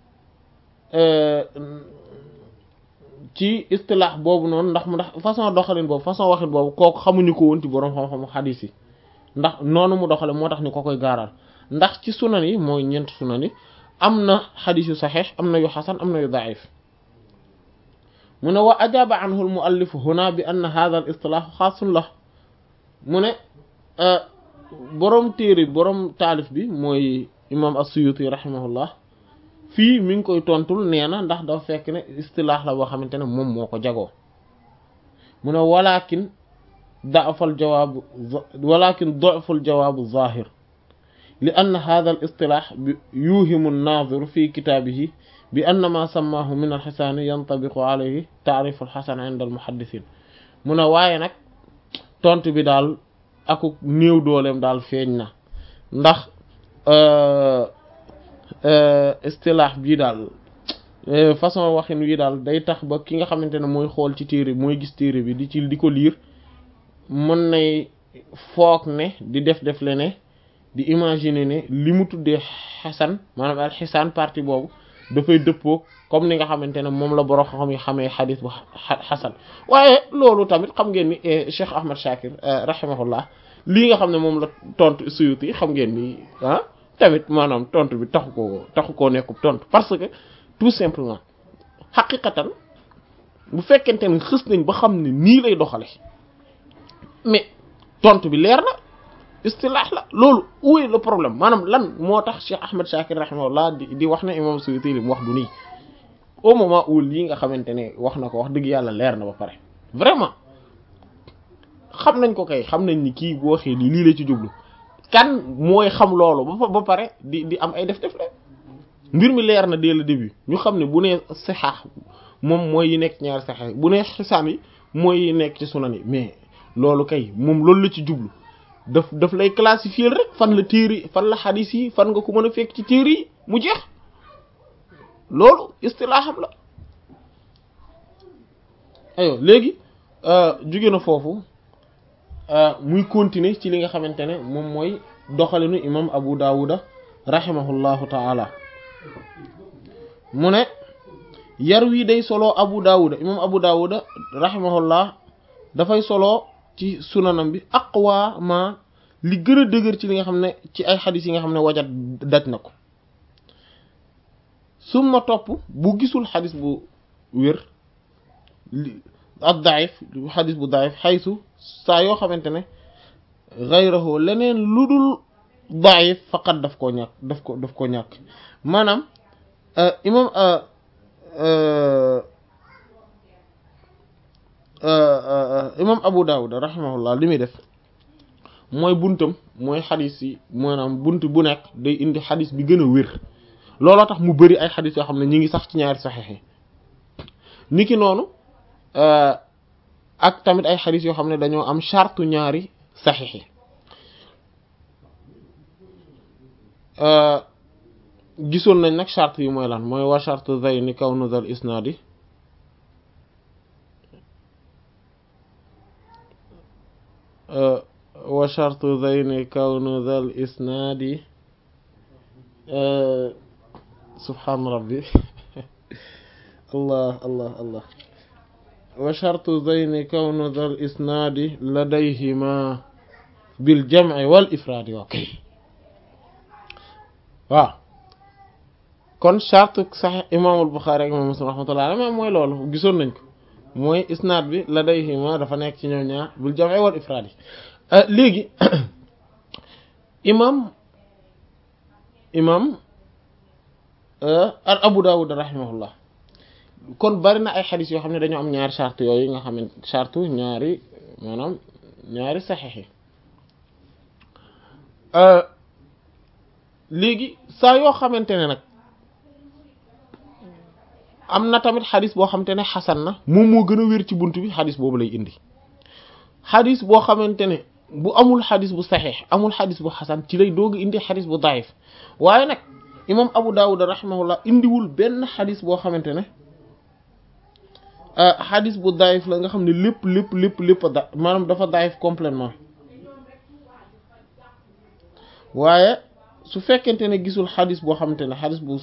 ci istilaax boobu noonu ndax mu ndax façon doxalin boobu façon waxin boobu kooku xamuñu ko woon ci boroom xam-xamu xadiis yi ndax noonu mu doxale moo tax ñu ko koy gaaral ndax ci sunan yi mooy ñeent sunan yi am na xadiis yu saxiix am na yu xasan am na yu daif mu ne wa ajaaba anhu al muallif huna bi anna hadha al istilaahu xaasun la mu ne boroom téere boroom taalif bi mooy imam as-Suyuti rahimahullah fii mi ngi koy tontul nee na ndax dafa fekk ne istilaax la boo xamante ne moom moo ko jagoo mu ne walakin da'fal jawaabu walakin da'ful jawaabu zaahir li anna hadha al istilaax yuhimu an-naazir fi kitaabihi bi anna ma sammaahu min al-xisaani yantabiqu alayhi taarif al-xasan inda al-muhaddisiin mu ne waaye nag tontu bi daal aku néew dooleem daal feeñ na ndax istilaax bii daal façon waxin wi daal day tax ba ki nga xamante ne mooy xool ci téere bi mooy gis téere bi di ci di ko liir mën nay foog ne di def def le ne di imaginer ne li mu tuddee xasan maanaam al xisaan partie boobu dafay dëppoo comme ni nga xamante ne moom la borom xam yi xamee xadis bu xasan waaye loolu tamit xam ngeen ni Cheikh Ahmad Shakir rahimahullah lii nga xam ne moom la tontu Suyuti xam ngeen ni ah tamit maanaam tontu bi taxu koo taxu koo nekkub tontu parce que tout simplement xaqiqatan bu fekkente ne xës nañ ba xam ne nii lay doxale mais tontu bi leer na istilaax la loolu où est le problème maanaam lan moo tax Cheikh Ahmed Shakir rahimahullah di di wax ne imam Suyuti li mu wax du nii au moment où lii nga xamante ne wax na ko wax dëgg yàlla leer na ba pare vraiment xam nañ ko kay xam nañ ni kii boo waxee lii lii la ci jublu kan mooy xam loolu ba ba pare di di am ay def def le mbir mi leer na dès le début ñu xam ne bu nee sixaax moom mooy yi nekk ñaari saxex bu nee xisaan yi mooy yi nekk ci sunan yi mais loolu kay moom loolu la ci jublu daf daf lay classifier rek fan la téere fan la xadis yi fan nga ko mën a fekk ci téere yi mu jeex loolu istilaaxam la ayo léegi jóge na foofu muy continuer ci li nga xamante ne moom mooy doxalinu imam abu dawuda rahimahullahu taala mu ne yar wi day solo abu dawuda imam abu dawuda rahimahullah dafay solo ci sunanam bi aqwa ma li gën a dëgër ci li nga xam ne ci ay xadis yi nga xam ne wajat daj na ko summa topp bu gisul xadis bu wér ak daif xadis bu daif xaysu saa yoo xamante ne gayrahu leneen lu dul daif faqat daf koo ñàkk daf ko daf koo ñàkk maanaam imam imam Abu Dawud rahimahullah li muy def mooy buntam mooy xadis yi maanaam bunt bu nekk day indi xadis bi gën a wér looloo tax mu bëri ay xadis yoo xam ne ñi ngi sax ci ñaari saxiix yi niki noonu ak tamit ay xadis yoo xam ne dañoo am chartu ñaari saxiix yi gisoon nañ nag charte yi mooy lan mooy wa charte zayni kawnu zal isnaadi wa charte zayni kawnu zal isnaadi subhaan rabbi allah allah allah wa charte zayni kawnu zal isnaadi ladayhima bil jam'i wal ifraadi waa kay waaw kon charte sax imaamul Buxaari ak imaam Muslim rahmatullahi alayhi mooy loolu gisoon nañ ko mooy isnaad bi ladayhima dafa nekk ci ñoom ñaar bil jam'i wal ifraad yi léegi imam imam al Abu Dawud rahimahullah kon bari na ay xadis yoo xam ne dañoo am ñaari charte yooyu nga xam ne charte ñaari maanaam ñaari saxiix yi léegi saa yoo xamante ne nag am na tamit xadis boo xamante ne xasan na moom moo gën a wér ci bunt bi xadis boobu lay indi xadis boo xamante ne bu amul xadis bu saxiix amul xadis bu xasan ci lay doog indi xadis bu daif waaye nag imam Abu Dawud rahimahullah indiwul benn xadis boo xamante ne xadis bu daif la nga xam ne lépp lépp lépp lépp da maanaam dafa daif complètement waaye su fekkente ne gisul xadis boo xamante ne xadis bu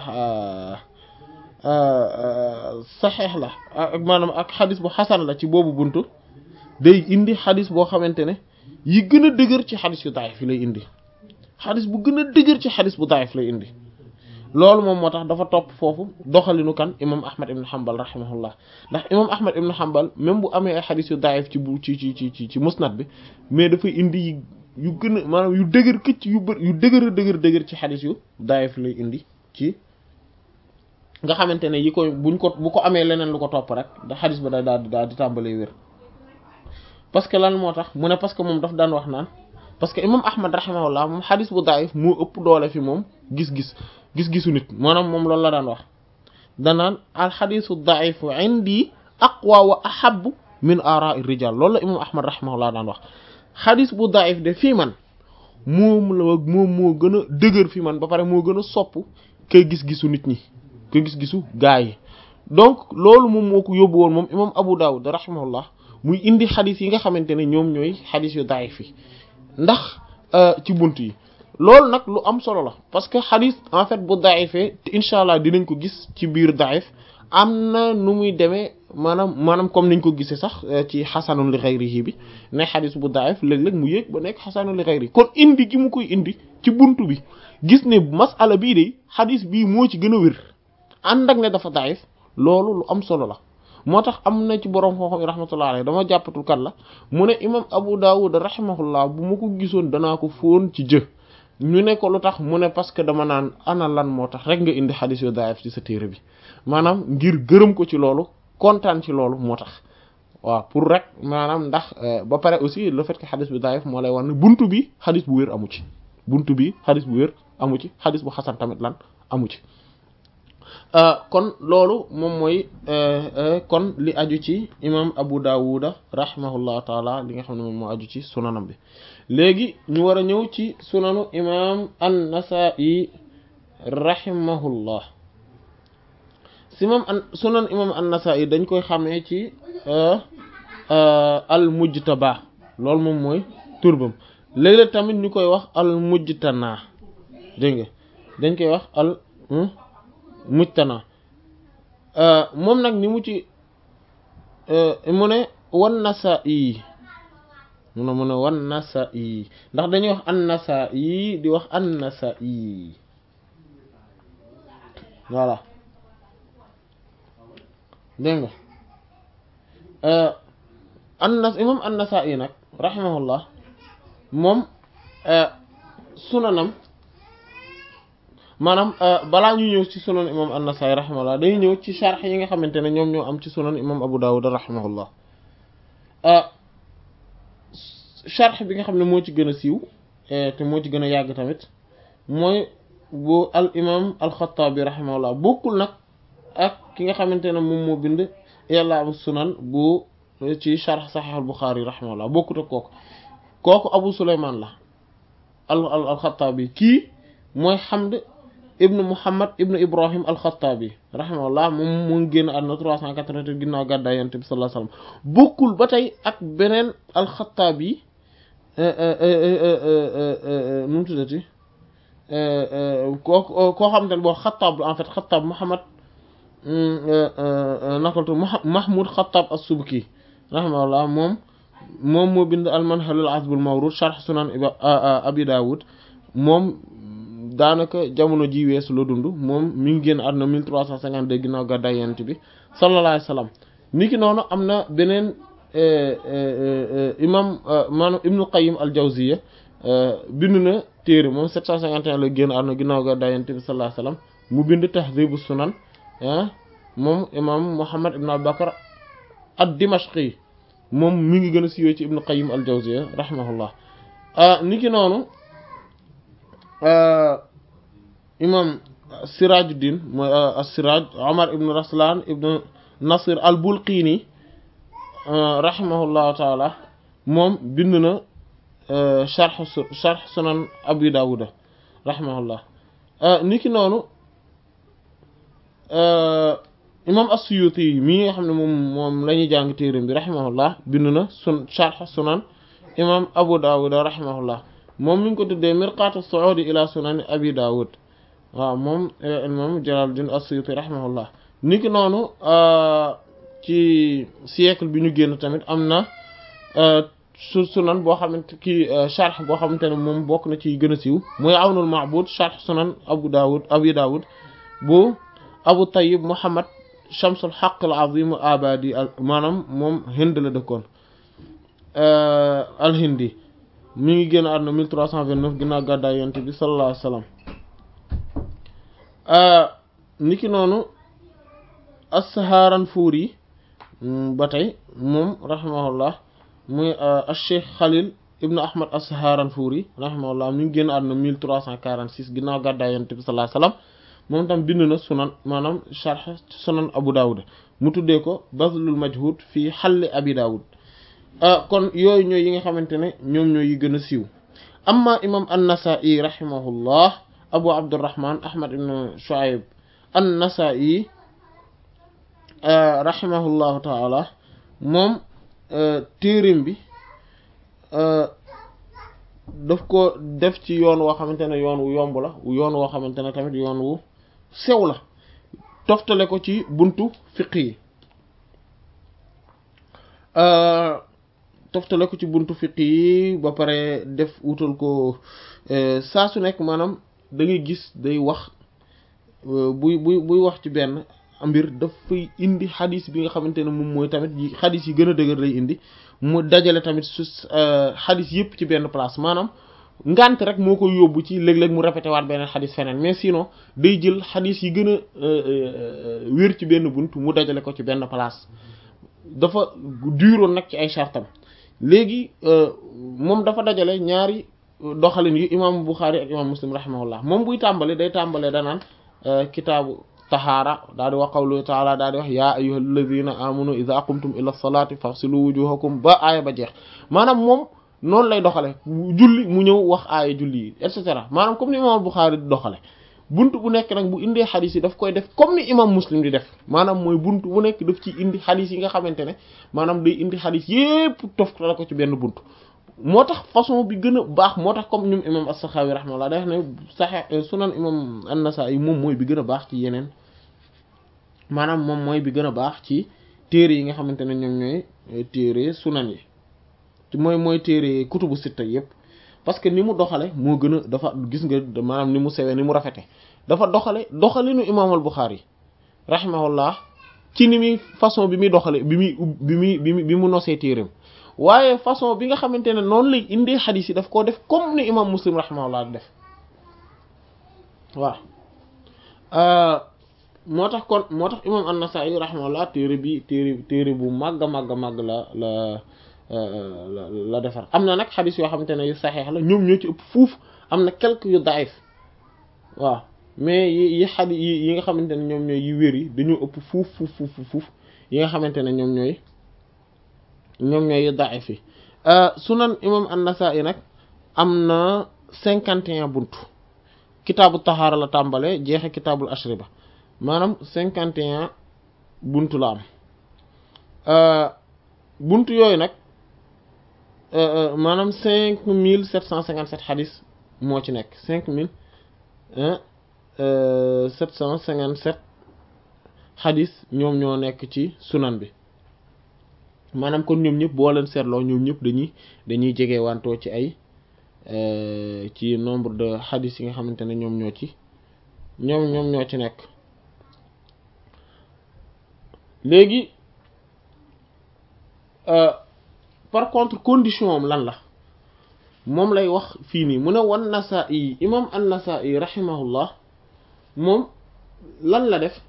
saxeex la ak maanaam ak xadis bu xasan la ci boobu buntu day indi xadis boo xamante ne yi gën a dëgër ci xadis yu daayif yi lay indi xadis bu gën a dëgër ci xadis bu daayif lay indi loolu moom moo tax dafa topp foofu doxalinu kan imam ahmad ibn hanbal rahimahullah ndax imam ahmad ibn hanbal même bu amee ay xadis yu daayif ci bu ci ci ci ci musnad bi mais dafay indi yi yu gën a maanaam yu dëgër këcc yu bër yu dëgër a dëgër dëgër ci xadis yu daayif lay indi ci nga xamante ne yi koy buñ ko bu ko amee leneen lu ko topp rek da xadis ba da daal di daal di tàmbalee wér parce que lan moo tax mu ne parce que moom daf daan wax naan parce que imam ahmad rahimahullah moom xadis bu daayif moo ëpp doole fi moom gis-gis gis-gisu nit maanaam moom loolu la daan wax danaan alxadisu daifu indi aqwa wa ahabu min ara'i rijal loolu la imam ahmad rahimahullah daan wax xadis bu daif de fii man moom la moom moo gën a dëgër fi man ba pare moo gën a sopp kay gis-gisu nit ñi kay gis-gisu gaa yi donc loolu moom moo ko yóbbu woon moom imam abu dawud rahimahullah muy indi xadis yi nga xamante ne ñoom ñooy xadis yu daif yi ndax ci bunt yi loolu nag lu am solo la parce que xadis en fait bu daifee te incha allah dinañ ko gis ci biir daif am na nu muy demee maanaam maanaam comme niñ ko gisee sax ci xasanun li xayrihi bi ne xadis bu daif léeg-léeg mu yéeg ba nekk xasanun li xayrihi kon indi gi mu koy indi ci buntu bi gis ne masala bii de xadis bii moo ci gën a wér ànd ak ne dafa daif loolu lu am solo la moo tax am na ci borom xam-xam yi rahmatullah alayhi dama jàppatul kat la mu ne imam Abu Dawud rahimahullah bu ma ko gisoon danaa ko fóon ci jë ñu ne ko lu tax mu ne parce que dama naan ana lan moo tax rek nga indi xadis yu daif ci sa téere bi maanaam ngir gërëm ko ci loolu kontaan ci loolu moo tax waaw pour rek maanaam ndax ba pare aussi le fait que xadis bi daif moo lay war ne buntu bi xadis bu wér amu ci buntu bi xadis bu wér amu ci xadis bu xasan tamit lan amu ci kon loolu moom mooy kon li aju ci imam Abu Dawuda rahimahullahu taala li nga xam ne moom moo aju ci sunanam bi léegi ñu war a ñëw ci sunanu imam an-Nasa'i rahimahullah si moom an sunan imam an-Nasa'i dañ koy xamee ci al mujtaba loolu moom mooy turbam léeg-léeg tamit ñu koy wax al mujtana dégg nga dañ koy wax al mujtana moom nag ni mu ci mu ne wan Nasa'i mu ne mu ne wan Nasa'i ndax dañuy wax an Nasa'i di wax an Nasa'i voilà dégg nga annas imam an-Nasa'i nag rahimahullah moom sunanam maanaam balaa ñu ñëw ci sunan imam an-Nasa'i rahimahullah dañuy ñëw ci sharh yi nga xamante ne ñoom ñoo am ci sunan imam Abu Dawud rahimahullah sharh bi nga xam ne moo ci gën a siiw te moo ci gën a yàgg tamit mooy bu al imam al-Khattabi rahimahullah bokkul nag ak ki nga xamante ne moom moo bind I'lam sunan bu ci sharh Sahih al-Bukhari rahimahullah bokkut ak kooku kooku Abu Sulayman la al al al-Khattabi kii mooy Hamd ibnu Muhammad ibnu Ibrahim al-Khattabi rahimahullah moom mu ngi génn àdduna 388 ginnaaw gàddaay Yonent bi sallallahu alayhi wasallam bokkul ba tey ak beneen al-Khattabi nu mu tuddati koo koo xamante ne boo Xattaab la en fait Xattaab Muhammad nakaltu Mahmoud Xattaab as-Subki rahimahullah moom moom moo bind al-Manhal al-Azb al-Mawrud sharh Sunan Abi Dawud moom daanaka jamono ji weesu la dund moom mi ngi génn àdduna 1352 ginnaaw gàddaay Yonent bi sallallahu alayhi wa sallam niki noonu am na beneen imam maanaam Ibnu Qayyim al-Jawziyya bind na téere moom 751 la génn àdduna ginnaaw gàddaay Yonent bi sallallahu alayhi wa sallam mu bind Tahdhibu Sunan moom imam Muhammad ibn Abi Bakr ad-Dimashqi moom mi ngi gën a siiwee ci Ibnu Qayyim al-Jawziyya rahimahullah niki noonu imam Sirajuddin mooy as-Siraj Omar ibn Raslan ibn Nasir al-Bulqini rahimahullahu taala moom bind na sharh sharh sunan Abi Dawuda rahimahullah niki noonu imam as-Suyuti mii nga xam ne moom moom la ñuy jàng téeram bi rahimahullah bind na sun sharh sunan imam Abu Dawuda rahimahullah moom mi ngi ko tuddee mirqaatu suudi ila sunani abi dawud waaw moom moom Jalaluddin as-Suyuti rahimahullah niki noonu ci siècle bi ñu génn tamit am na su sunan boo xamante kii sharh boo xamante ne moom bokk na ci gën a siiw mooy awnul ma'bud sharh sunan abu dawud abi dawud bu abu tayyib muhammad shamsul haqq al azim abadi maanaam moom hind la dëkkoon al hindi mi ngi génn àdduna 1329 ginnaaw gàddaay yonent bi sallallahu alayhi wa sallam niki noonu as-Saharanfuri ba tey moom rahimahullah muy al-Cheikh Khalil ibnu Ahmad as-Saharanfuri rahimahullah mi ngi génn àdduna 1346 ginnaaw gàddaay yonent bi sallallahu alayhi wa sallam moom tam bind na sunan maanaam sharh sunan Abu Dawud mu tuddee ko Bazlul Majhud fii halli Abi Dawud kon yooyu ñooy yi nga xamante ne ñoom ñooy yi gën a siiw amma imam an-Nasa'i rahimahullah Abu Abdurrahman Ahmad ibn Shu'ayb an-Nasa'i rahimahullahu ta'ala moom téerim bi daf ko def ci yoon woo xamante ne yoon wu yomb la yoon woo xamante ne tamit yoon wu sew la toftale ko ci buntu fiq yi toftale ko ci buntu fiq yi ba pare def wutal ko saa su nekk maanaam da ngay gis day wax buy buy buy wax ci benn mbir dafay indi xadis bi nga xamante ne moom mooy tamit yi xadis yi gën a dëgër lay indi mu dajale tamit su xadis yëpp ci benn place maanaam ngant rek moo koy yóbbu ci léeg-léeg mu répété waat beneen xadis feneen mais sinon day jël xadis yi gën a wér ci benn bunt mu dajale ko ci benn place dafa duroon nag ci ay chartam léegi moom dafa dajale ñaari doxalin yu imam Bukhari ak imam Muslim rahimahullah moom buy tàmbali day tàmbalee danaan kitaabu tahaara daal di wax qawlu taala daal di wax yaa ayyuhal ladhina amanu idha qumtum ila salati faghsilu wujuhakum ba aaya ba jeex maanaam moom noonu lay doxale julli mu ñëw wax aaya julli yi et cetera maanaam comme ni imam Bukhari di doxale bunt bu nekk nag bu indee xadis yi daf koy def comme ni imam Muslim di def maanaam mooy bunt bu nekk daf ci indi xadis yi nga xamante ne maanaam day indi xadis yépp tof la ko ci benn bunt moo tax façon bi gën a baax moo tax comme ñoom imam as-Sakhawi rahimahullah day wax ne saxe sunan imam an-Nasa'i moom mooy bi gën a baax ci yeneen maanaam moom mooy bi gën a baax ci téere yi nga xamante ne ñoom ñooy téere sunan yi mooy mooy téere kutubu sitta yépp parce que ni mu doxale moo gën a dafa gis nga maanaam ni mu sewee ni mu rafete dafa doxale doxalinu imaam al-Bukhari rahimahullah ci ni muy façon bi muy doxale bi muy bi muy bi mu bi mu nosee téereem waaye façon bi nga xamante ne noonu lay indee xadiis yi daf koo def comme ni imaam Muslim rahimahullah def waaw moo tax kon moo tax imaam an-Nasa'i rahimahullah téere bi téere téere bu màgg a màgg a màgg la la la defar am na nag xadis yoo xamante ne yu saxeex la ñoom ñoo ci ëpp fuuf am na quelques yu daif waaw mais yi yi xadi yi yi nga xamante ne ñoom ñooy yi wér yi dañoo ëpp fuuf fuuf fuuf fuuf yi nga xamante ne ñoom ñooy ñoom ñooy yu daif yi sunan imam an-Nasa'i nag am na cinquante et un buntu kitaabu tahaara la tàmbale jeexe kitaabul ashriba maanaam cinquante et un buntu la am buntu yooyu nag maanaam cinq mille sept cent cinquante sept xadis moo ci nekk cinq mille sept cent cinquante sept xadis ñoom ñoo nekk ci sunan bi maanaam kon ñoom ñëpp boo leen seetloo ñoom ñëpp dañuy dañuy jege wantoo ci ay ci nombre de xadis yi nga xamante ne ñoom ñoo ci ñoom ñoom ñoo ci nekk léegi par contre condition am lan la moom lay wax fii nii mu ne wan Nasaa'i imam an-Nasaa'i rahimahullah moom lan la def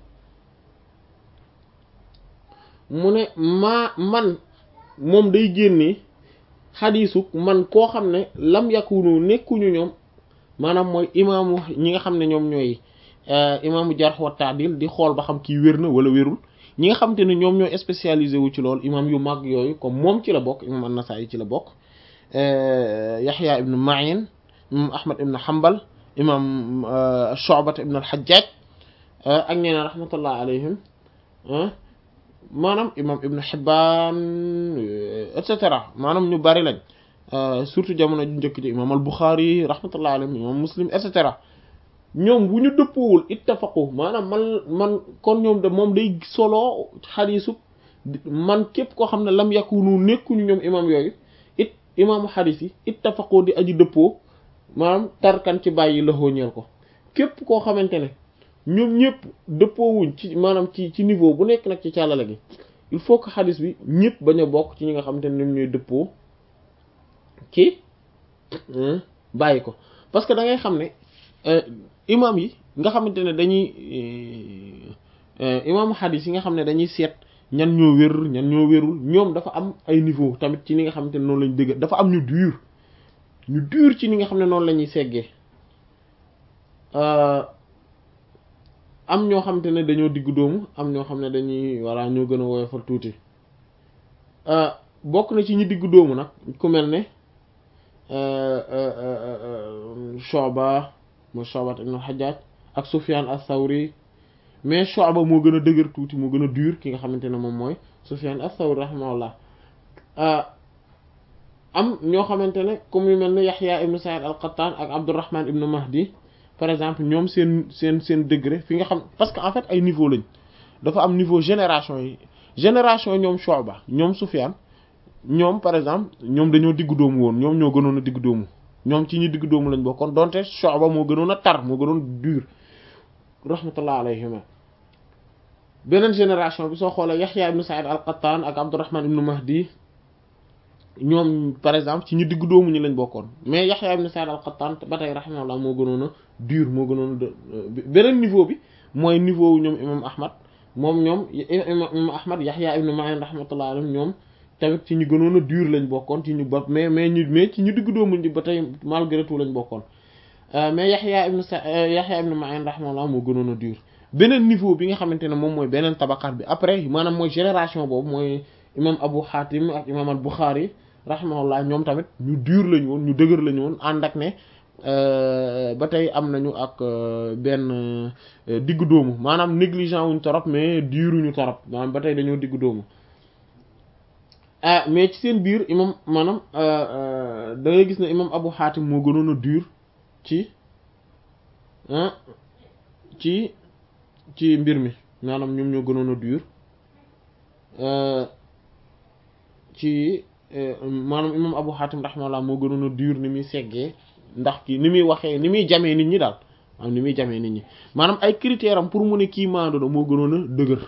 mu ne maa man moom day génnee xadiisuk man koo xam ne lam yakunu nekkuñu ñoom maanaam mooy imaamu ñi nga xam ne ñoom ñooy imaamu jarh wa ta'dil di xool ba xam kii wér na wala wérul ñi nga xamante ne ñoom ñooy spécialisé wu ci loolu imam yu mag yooyu comme moom ci la bokk imam an-Nasa'i ci la bokk Yahya ibn Ma'in imam Ahmad ibn Hanbal imam Shu'ba ibn al-Hajjaj ak ñeneen rahmatullah alayhim maanaam imam Ibn Hibban et cetera maanaam ñu bari lañ surtout jamono ju njëkk ci imam al-Bukhari rahmatullah alayhim imam Muslim et cetera ñoom bu ñu dëppoowul ittafaqu maanaam man man kon ñoom de moom day solo xadiisu man képp koo xam ne lam yakunu nekkuñu ñoom imam yooyu it imaamu xadiis yi ittafaqu di aji dëppoo maanaam tarkan ci bàyyi la ñeel ko képp koo xamante ne ñoom ñëpp dëppoowuñ ci maanaam ci ci niveau bu nekk nag ci càllale gi il faut que xadiis bi ñëpp bañ a bokk ci ñi nga xamante ne ñoom ñooy dëppoo ci bàyyi ko parce que da ngay xam ne imam yi nga xamante ne dañuy imaamu xadis yi nga xam ne dañuy seet ñan ñoo wér ñan ñoo wérul ñoom dafa am ay niveau tamit ci ni nga xamante ne noonu lañ dëgg dafa am ñu dur ñu dur ci ni nga xam ne noonu la ñuy seggee am ñoo xamante ne dañoo diggu doomu am ñoo xam ne dañuy walla ñoo gën a woyofal tuuti bokk na ci ñi diggu doomu nag ku mel ne Shu'ba mooy Shu'ba ibn al-Hajjaj ak Sufyan ath-Thawri mais Shu'ba moo gën a dëgër tuuti moo gën a dur ki nga xamante ne moom mooy Sufyan ath-Thawri rahimahullah am ñoo xamante ne comme yu mel ne Yahya ibn Sa'id al-Qattan ak Abdurrahman ibn Mahdi par exemple ñoom seen seen seen degré fi nga xam parce que en fait ay niveau lañ dafa am niveau génération yi génération ñoom Shu'ba ñoom Sufyan ñoom par exemple ñoom dañoo diggu doomu woon ñoom ñoo gënoon a diggu doomu ñoom ci ñi diggu doomu lañ bokkoon donte Shu'ba moo gënoon a tar moo gënoon dur rahmatullah alayhima beneen génération bi soo xoolee Yahya ibn Sa'id al-Qattan ak Abdurrahman ibn Mahdi ñoom par exemple ci ñu diggu doomu ñi lañ bokkoon mais Yahya ibn Sa'id al-Qattan ba tey rahimahullah moo gënoon a dur moo gënoon a beneen niveau bi mooy niveau ñoom imam Ahmad moom ñoom imam Ahmad Yahya ibn Ma'in rahmatullah alayhim ñoom tamit ci ñu gënoon a dur lañ bokkoon ci ñu ba mais mais ñu mais ci ñu diggu doomu ñi ba tey malgré tout lañ bokkoon mais Yaxya ibn Sa Yaxya ibn Ma'in rahimahullah moo gënoon a dur beneen niveau bi nga xamante ne moom mooy beneen tabaqaat bi après maanaam mooy génération boobu mooy imam Abu Hatim ak imam al Bukhari rahimahullah ñoom tamit ñu dur lañu woon ñu dëgër lañu woon ànd ak ne ba tey am nañu ak benn diggu doomu maanaam négligent wuñ torop mais duruñu torop maanaam ba tey dañoo diggu doomu ah mais ci seen biir imam maanaam da ngay gis ne imam Abu Hatim moo gënoon a dur ci ci ci mbir mi maanaam ñoom ñoo gënoon a dur ci maanaam imam Abu Hatim rahimahullah moo gënoon a dur ni muy seggee ndax kii ni muy waxee ni muy jamee nit ñi daal maanaam ni muy jamee nit ñi maanaam ay critères am pour mu ne kii maandu na moo gënoon a dëgër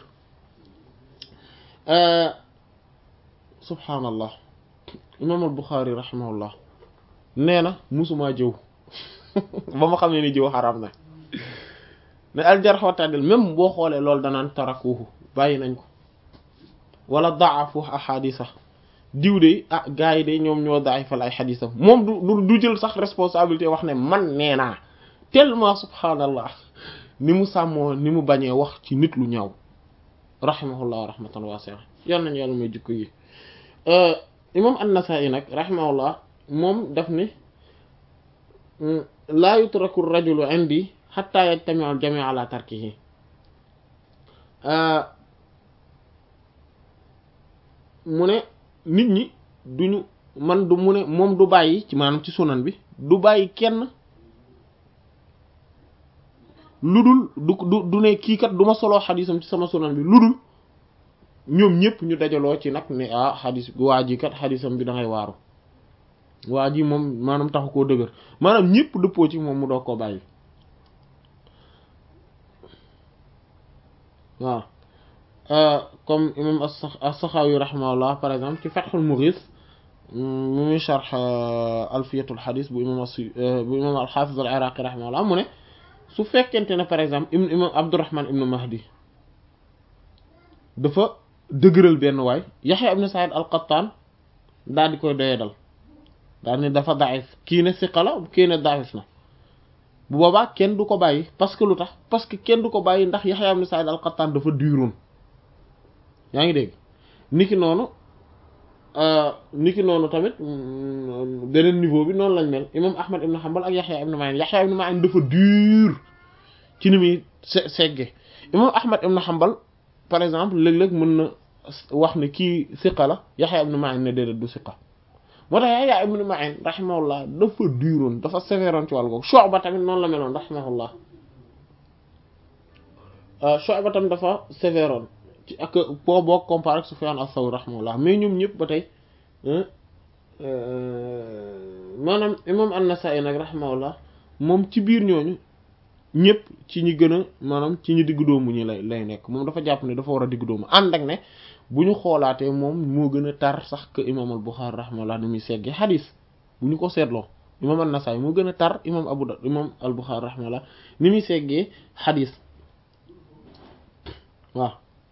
subhaanallah imam al Bukhari rahimahullah nee na musumaa jëw ba ma xam ne ni jëw xaraam na ne al jarh wa ta'dil même boo xoolee loolu danaan tarakuhu bàyyi nañ ko wala daafu ahadisa diw de ah gars yi de ñoom ñoo daay fal ay xadisam moom du du jël sax responsabilité wax ne man nee naa tellement subhaanallah ni mu sàmmoo ni mu bañee wax ci nit lu ñaaw rahimahullah rahmatan wasi'a yal nañu yàlla may jikko yi imam an-Nasa'i nag rahimahullah moom daf ne laa yutraku rajulu indi hatta yajtami'a al-jami'u ala tarkihi mu ne nit ñi duñu man du mu ne moom du bàyyi ci maanaam ci sunan bi du bàyyi kenn lu dul du du du ne kii kat du ma soloo xadisam ci sama sunan bi lu dul ñoom ñëpp ñu dajaloo ci nag ne ah xadis waa ji kat xadisam bi da ngay waaru waa ji moom maanaam taxu koo dëgër maanaam ñëpp dëppoo ci moom mu doog koo bàyyi waaw comme imam as-Sakhawi rahimahullah par exemple ci Fathul Mughith mu muy sharh alfiyatul hadith bu imam bu imam al-Hafiz al-Iraqi rahimahullah mu ne su fekkente ne par exemple im imam Abdurrahman ibn Mahdi dafa dëgëral benn waay Yahya ibn Sa'id al-Qattan daal di koy doyee dal daal ni dafa daif kii ne siqa la kii ne daif na bu boobaa kenn du ko bàyyi parce que lu tax parce que kenn du ko bàyyi ndax Yahya ibn Sa'id al-Qattan dafa duroon yaa ngi dégg niki noonu niki noonu tamit beneen niveau bi noonu lañ mel imam Ahmad ibn Hanbal ak Yahya ibn Ma'in Yahya ibn Ma'in dafa dur ci ni muy segge imam Ahmad ibn Hanbal par exemple léeg-léeg mën na wax ne kii siqa la Yahya ibn Ma'in ne déedéet du siqa moo tax Yahya ibn Ma'in rahimahullah dafa duroon dafa sévéroon ci wàll googu Shu'ba tamit noonu la meloon rahimahullah Shu'ba tamit dafa sévéroon ci ak boo boo comparé ak Sufyan as-Sawri rahimahullah mais ñoom ñëpp ba tey maanaam imam an-Nasa'i nag rahimahullah moom ci biir ñooñu ñëpp ci ñi gën a maanaam ci ñi diggu doomu ñi lay lay nekk moom dafa jàpp ne dafa war a diggu doomu ànd ak ne bu ñu xoolaatee moom moo gën a tar sax que imam al-Bukhari rahimahullah ni muy seggee xadis bu ñu ko seetloo imam an-Nasa'i moo gën a tar imam Abu Dawud imam al-Bukhari rahimahullah ni muy seggee xadis waaw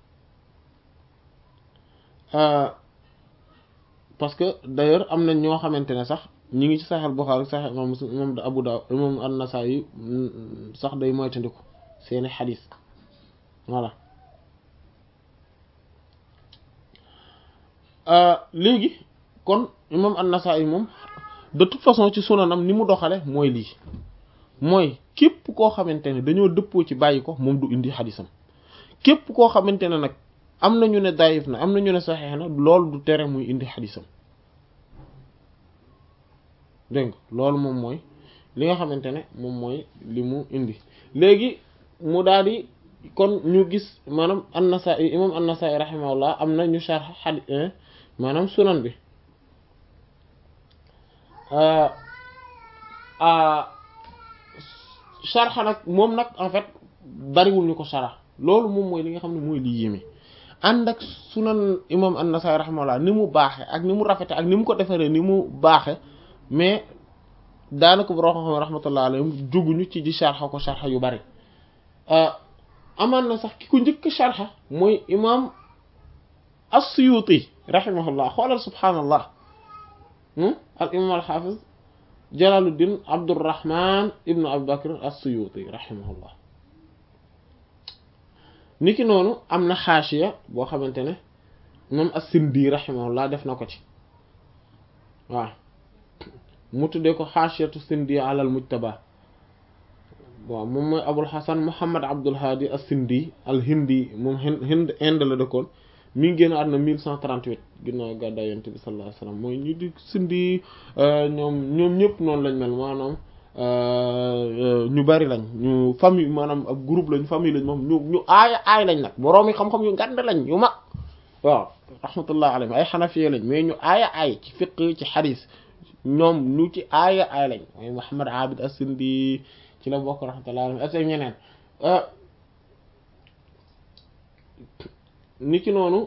parce que d'ailleurs am na ñoo xamante ne sax ñi ngi ci Sahih al-Bukhari Sahih imam Muslim imam Abu Dawud imam an-Nasa'i sax day moytandiku seeni xadis voilà léegi kon imam an-Nasa'i moom de toute façon ci sunanam ni mu doxale mooy lii mooy képp koo xamante ne dañoo dëppoo ci bàyyi ko moom du indi xadisam képp koo xamante ne nag am na ñu ne dayif na am na ñu ne saxeex na loolu du tere muy indi xadisam dégg nga loolu moom mooy li nga xamante ne moom mooy li mu indi léegi mu daal di kon ñu gis maanaam an-Nasa'i imam an-Nasa'i rahimahullah am na ñu sharh xadi maanaam sunan bi sharh nag moom nag en fait bariwul ñu ko sharh loolu moom mooy li nga xam ne mooy li yéeme ànd ak sunan imam an-Nasa'i rahimahullah ni mu baaxe ak ni mu rafete ak ni mu ko defaree ni mu baaxe mais daanaka bu xam rahmatullah alayhim jóguñu ci di sharxa ko sharxa yu bari amaan na sax ki ko njëkk sharxa mooy imam as-Suyuti rahimahullah xoolal subhaanallah al imam al-Hafiz Jalaluddin Abdurrahman ibnu Abi Bakr as-Suyuti rahimahullah niki noonu am na xaashiya boo xamante ne moom as-Sindi rahimahullah def na ko ci waaw mu tuddee ko xaashiyatu Sindi alal mujtaba waaw moom mooy Abul Hasan Muhammad Abdul Hadi as-Sindi al-Hindi moom Hind Inde la dëkkoon mi ngi génn àdduna 1138 ginnaaw gàddaay Yonent bi sallallahu alayhi wasallam mooy ñu di Sindi ñoom ñoom ñëpp noonu lañ mel maanaam ñu bari lañ ñu famille maanaam ab groupe lañ famille lañ moom ñu ñu aaya aay lañ nag boroom yi xam-xam yu ngand lañ yu mag waaw rahmatullah alayhim ay xanafiye lañ mais ñu aaya aay ci fiqh ci xadis ñoom ñu ci aaya aay lañ mooy Muhammad Abid as-Sindi ci la bokk rahmatullah alayhim ak ñeneen niki noonu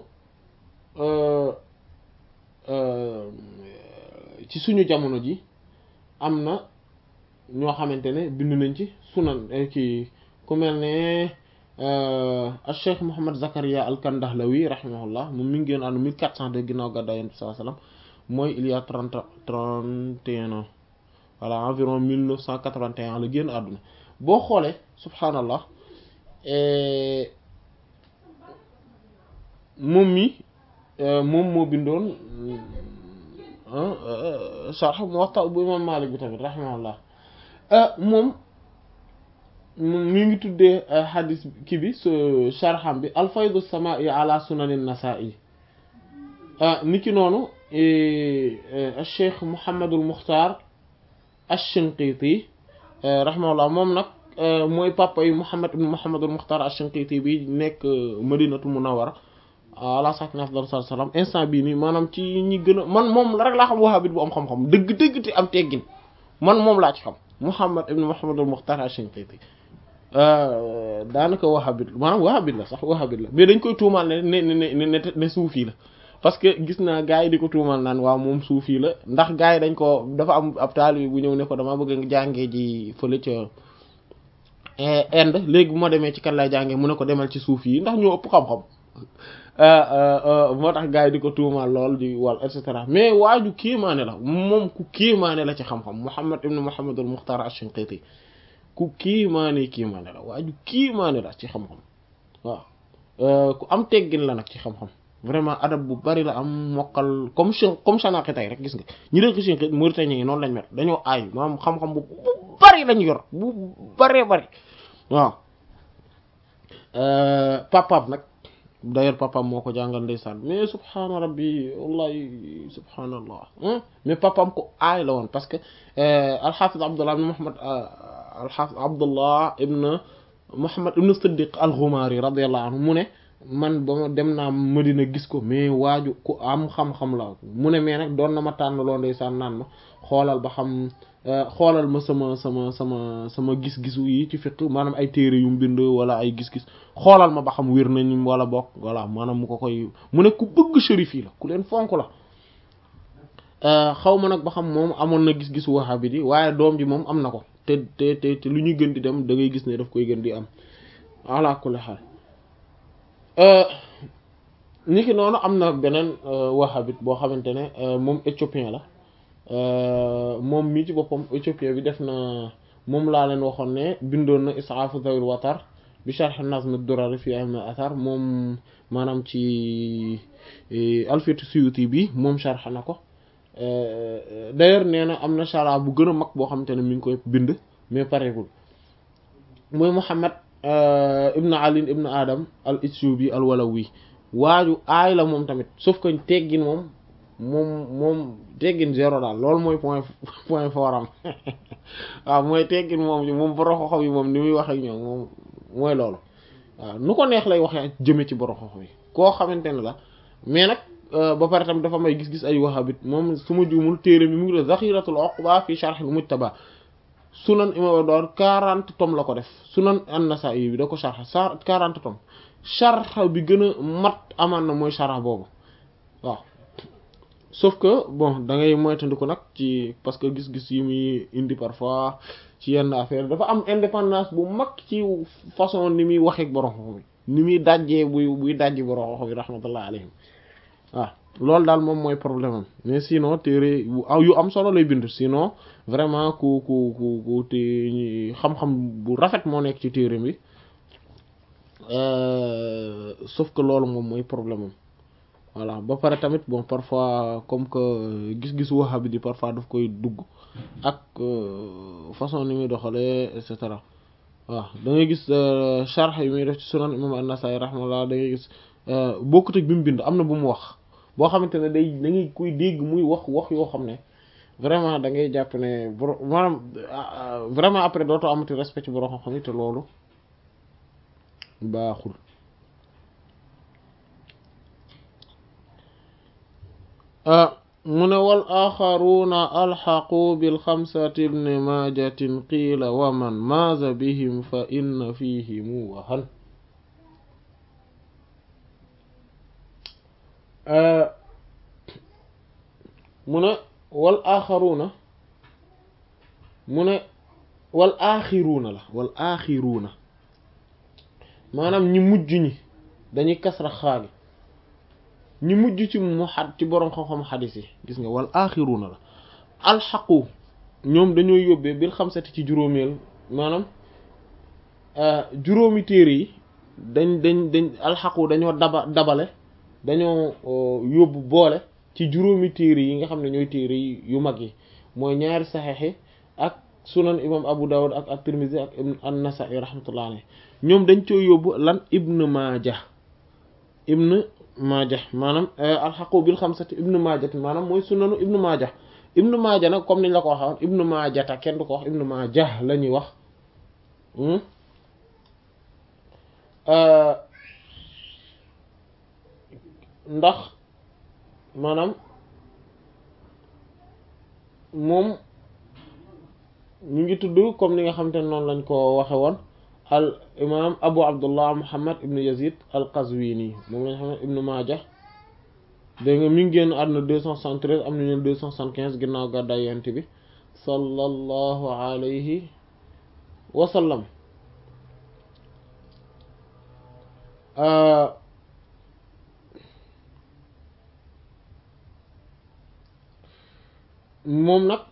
ci suñu jamono ji am na ñoo xamante ne bind nañ ci sunan ki ku mel ne al cheikh Mouhammad Zakaria al Kandahlawi rahimahullah moom mi ngi génn àdduna 1402 ginnaaw gàddaay Yonent bi sallallahu alayhi wasallam mooy il y a trente trente et un ans voilà environ 1981 la génn àdduna boo xoolee subhaanallah moom mi moom moo bindoon sharh Muwatta bu imam Malik bi tamit rahimahullah moom mi ngi tuddee hadis kii bi su sharham bi alfaydu samaa'i ala sunanin nasaa'i niki noonu cheikh Mouhamadul Mukhtar ash-Shinqiti rahimahullah moom nag mooy papa yi Mouhamad ibn Mouhamadul Mukhtar ash-Shinqiti bi nekk Madinatu Munawwara ala sakna afdal salaam instant bii nii maanaam ci ñi gën a man moom la rek laa xam wahabit bu am xam-xam dëgg-dëgg te am teggin man moom laa ci xam Mouhamad ibn Mouhamadul Mukhtar ash-Shinqiti daanaka wahabit maanaam wahabit la sax wahabit la mais dañ koy tuumaal ne ne ne ne ne suufi la parce que gis naa gars yi di ko tuumaal naan waaw moom suufi la ndax gars yi dañ ko dafa am ab taalibe bu ñëw ne ko dama bëgg jàngee ji fële ca Inde léegi bu ma demee ci kan lay jàngee mu ne ko demal ci suufi yi ndax ñoo ëpp xam-xam moo tax gars yi di ko tuumaal lool di wal et cetera mais waaju kiimaane la moom ku kiimaane la ci xam-xam Muhammad ibn Muhammad al Mukhtar ash-Shinqiti ku kiimaane kiimaane la waaju kiimaane la ci xam-xam waaw ku am teggin la nag ci xam-xam vraiment adab bu bari la am mokkal comme comme Chanakhi tey rek gis nga ñi dëkk Shinqit Mauritanie yi noonu lañ mel dañoo aay maanaam xam-xam bu bu bari lañ yor bu baree bari waaw papaam nag d'ailleurs papaam moo ko jàngal ndeysaan mais subhaana rabbi wallahi subhaanallah mais papaam ko aay la woon parce que alxaafis abdullah ibn muhammad alxaafis abdullah ibn muhammad ibn siddiq al-Ghumari radiyallahu anhu mu ne man ba ma dem naa Madina gis ko mais waaju ku am xam-xam la mu ne mais nag doon na ma tànn loo ndeysaan naan ma xoolal ba xam xoolal ma sama sama sama sama gis-gisu yi ci fiqh maanaam ay téere yu mu bind wala ay gis-gis xoolal ma ba xam wér nañ wala bokk voilà maanaam mu ko koy mu ne ku bëgg shérif yi la ku leen fonk la xaw ma nag ba xam moom amoon na gis-gisu wahabi di waaye doom ji moom am na ko te te te te lu ñuy gën di dem da ngay gis ne daf koy gën di am ala kulli xaal niki noonu am na beneen wahabit boo xamante ne moom éthiopien la moom mii ci boppam éthiopien bi def na moom laa leen waxoon ne bindoon na isaafu zawil watar bi sharh nazm ad-durar fi ilm al-athar moom maanaam ci alfiyatu suyuti bi moom sharh na ko d'ailleurs nee na am na shara bu gën a mag boo xamante ne mi ngi koy bind mais pareegul mooy Muhammad ibn Ali ibn Adam al-Ithiobi al-Walawi waaju aay la moom tamit sauf que teggin moom moom moom teggin zéro daal loolu mooy point point fort am waaw mooy teggin moom moom borom xoxo yi moom ni muy wax ak ñoom moom mooy loolu waaw nu ko neex lay waxee jëme ci borom xoxo yi koo xamante ne la mais nag ba pare tamit dafa may gis-gis ay wahabit moom su ma juumul téere mi mu ngi def Zakhiratul Uqba fi Sharh al-Mujtaba sunan imam door quarante tomes la ko def sunan an-Nasa'i bi da ko sharh sa quarante tomes sharh bi gën a mat amaan na mooy sharh boobu waaw sauf que bon da ngay moytandiku nag ci parce que gis-gis yi muy indi parfois ci yenn affaire dafa am indépendance bu mag ci façon ni muy waxeek borom xoxo bi ni muy dajjee buy buy dajji borom xoxo bi rahmatullah alayhim waaw loolu daal moom mooy problème am mais sinon téere yu am solo lay bind sinon vraiment ku ku ku ku te xam-xam bu rafet moo nekk ci téere bi sauf que loolu moom mooy problème am voilà ba pare tamit bon parfois comme que gis-gis wahabi di parfois daf koy dugg ak façon ni muy doxalee et cetera waaw da ngay gis sharh yi muy def ci sunan imam an-Nasa'i rahmallah da ngay gis bokkut ak bi mu bind am na bu mu wax boo xamante ne day da ngay koy dégg muy wax wax yoo xam ne vraiment da ngay jàpp ne boro maanaam vraiment après dootoo amati respect ci borom xam-xam yi te loolu baaxul mu ne wal axaruuna alxaqu bil xamsati ibni maajatin qiila wa man maaza bihim fa inna fihimu wahan mu ne wal axaruuna mu ne wal axiruuna la wal axiruuna maanaam ñi mujj ñi dañuy kasra xaagi ñi mujj ci mu xad ci boroom xam-xam xadis yi gis nga wal axiruuna la alxaqu ñoom dañoo yóbbee bil xamsati ci juróomeel maanaam juróomi téere yi dañ dañ dañ alxaqu dañoo daba dabale dañoo yóbbu boole ci juróomi téere yi nga xam ne ñooy téere yi yu mag yi mooy ñaari saxeexi ak sunan imam abu dawud ak ak tirmidhi ak an-nasa'i rahmatullah alayhi ñoom dañ coo yóbbu lan ibn maaja ibn maaja maanaam alxaqu bil xamsati ibn maaja maanaam mooy sunanu ibn maaja ibn maaja nag comme niñ la ko waxoon ibn maajata kenn du ko wax ibn maaja la ñuy wax ndax maanaam moom ñu ngi tudd comme ni nga xamante ne noonu lañ ko waxe woon al imam abu abdullah muhammad ibnu yazid al qazwini moom lañ xam ne ibnu maaja dégg nga mi ngi génn àdduna deux cent soixante-treize am nañu deux cent soixante-quinze ginnaaw gàddaay yonent bi sallallahu alayhi wa sallam moom nag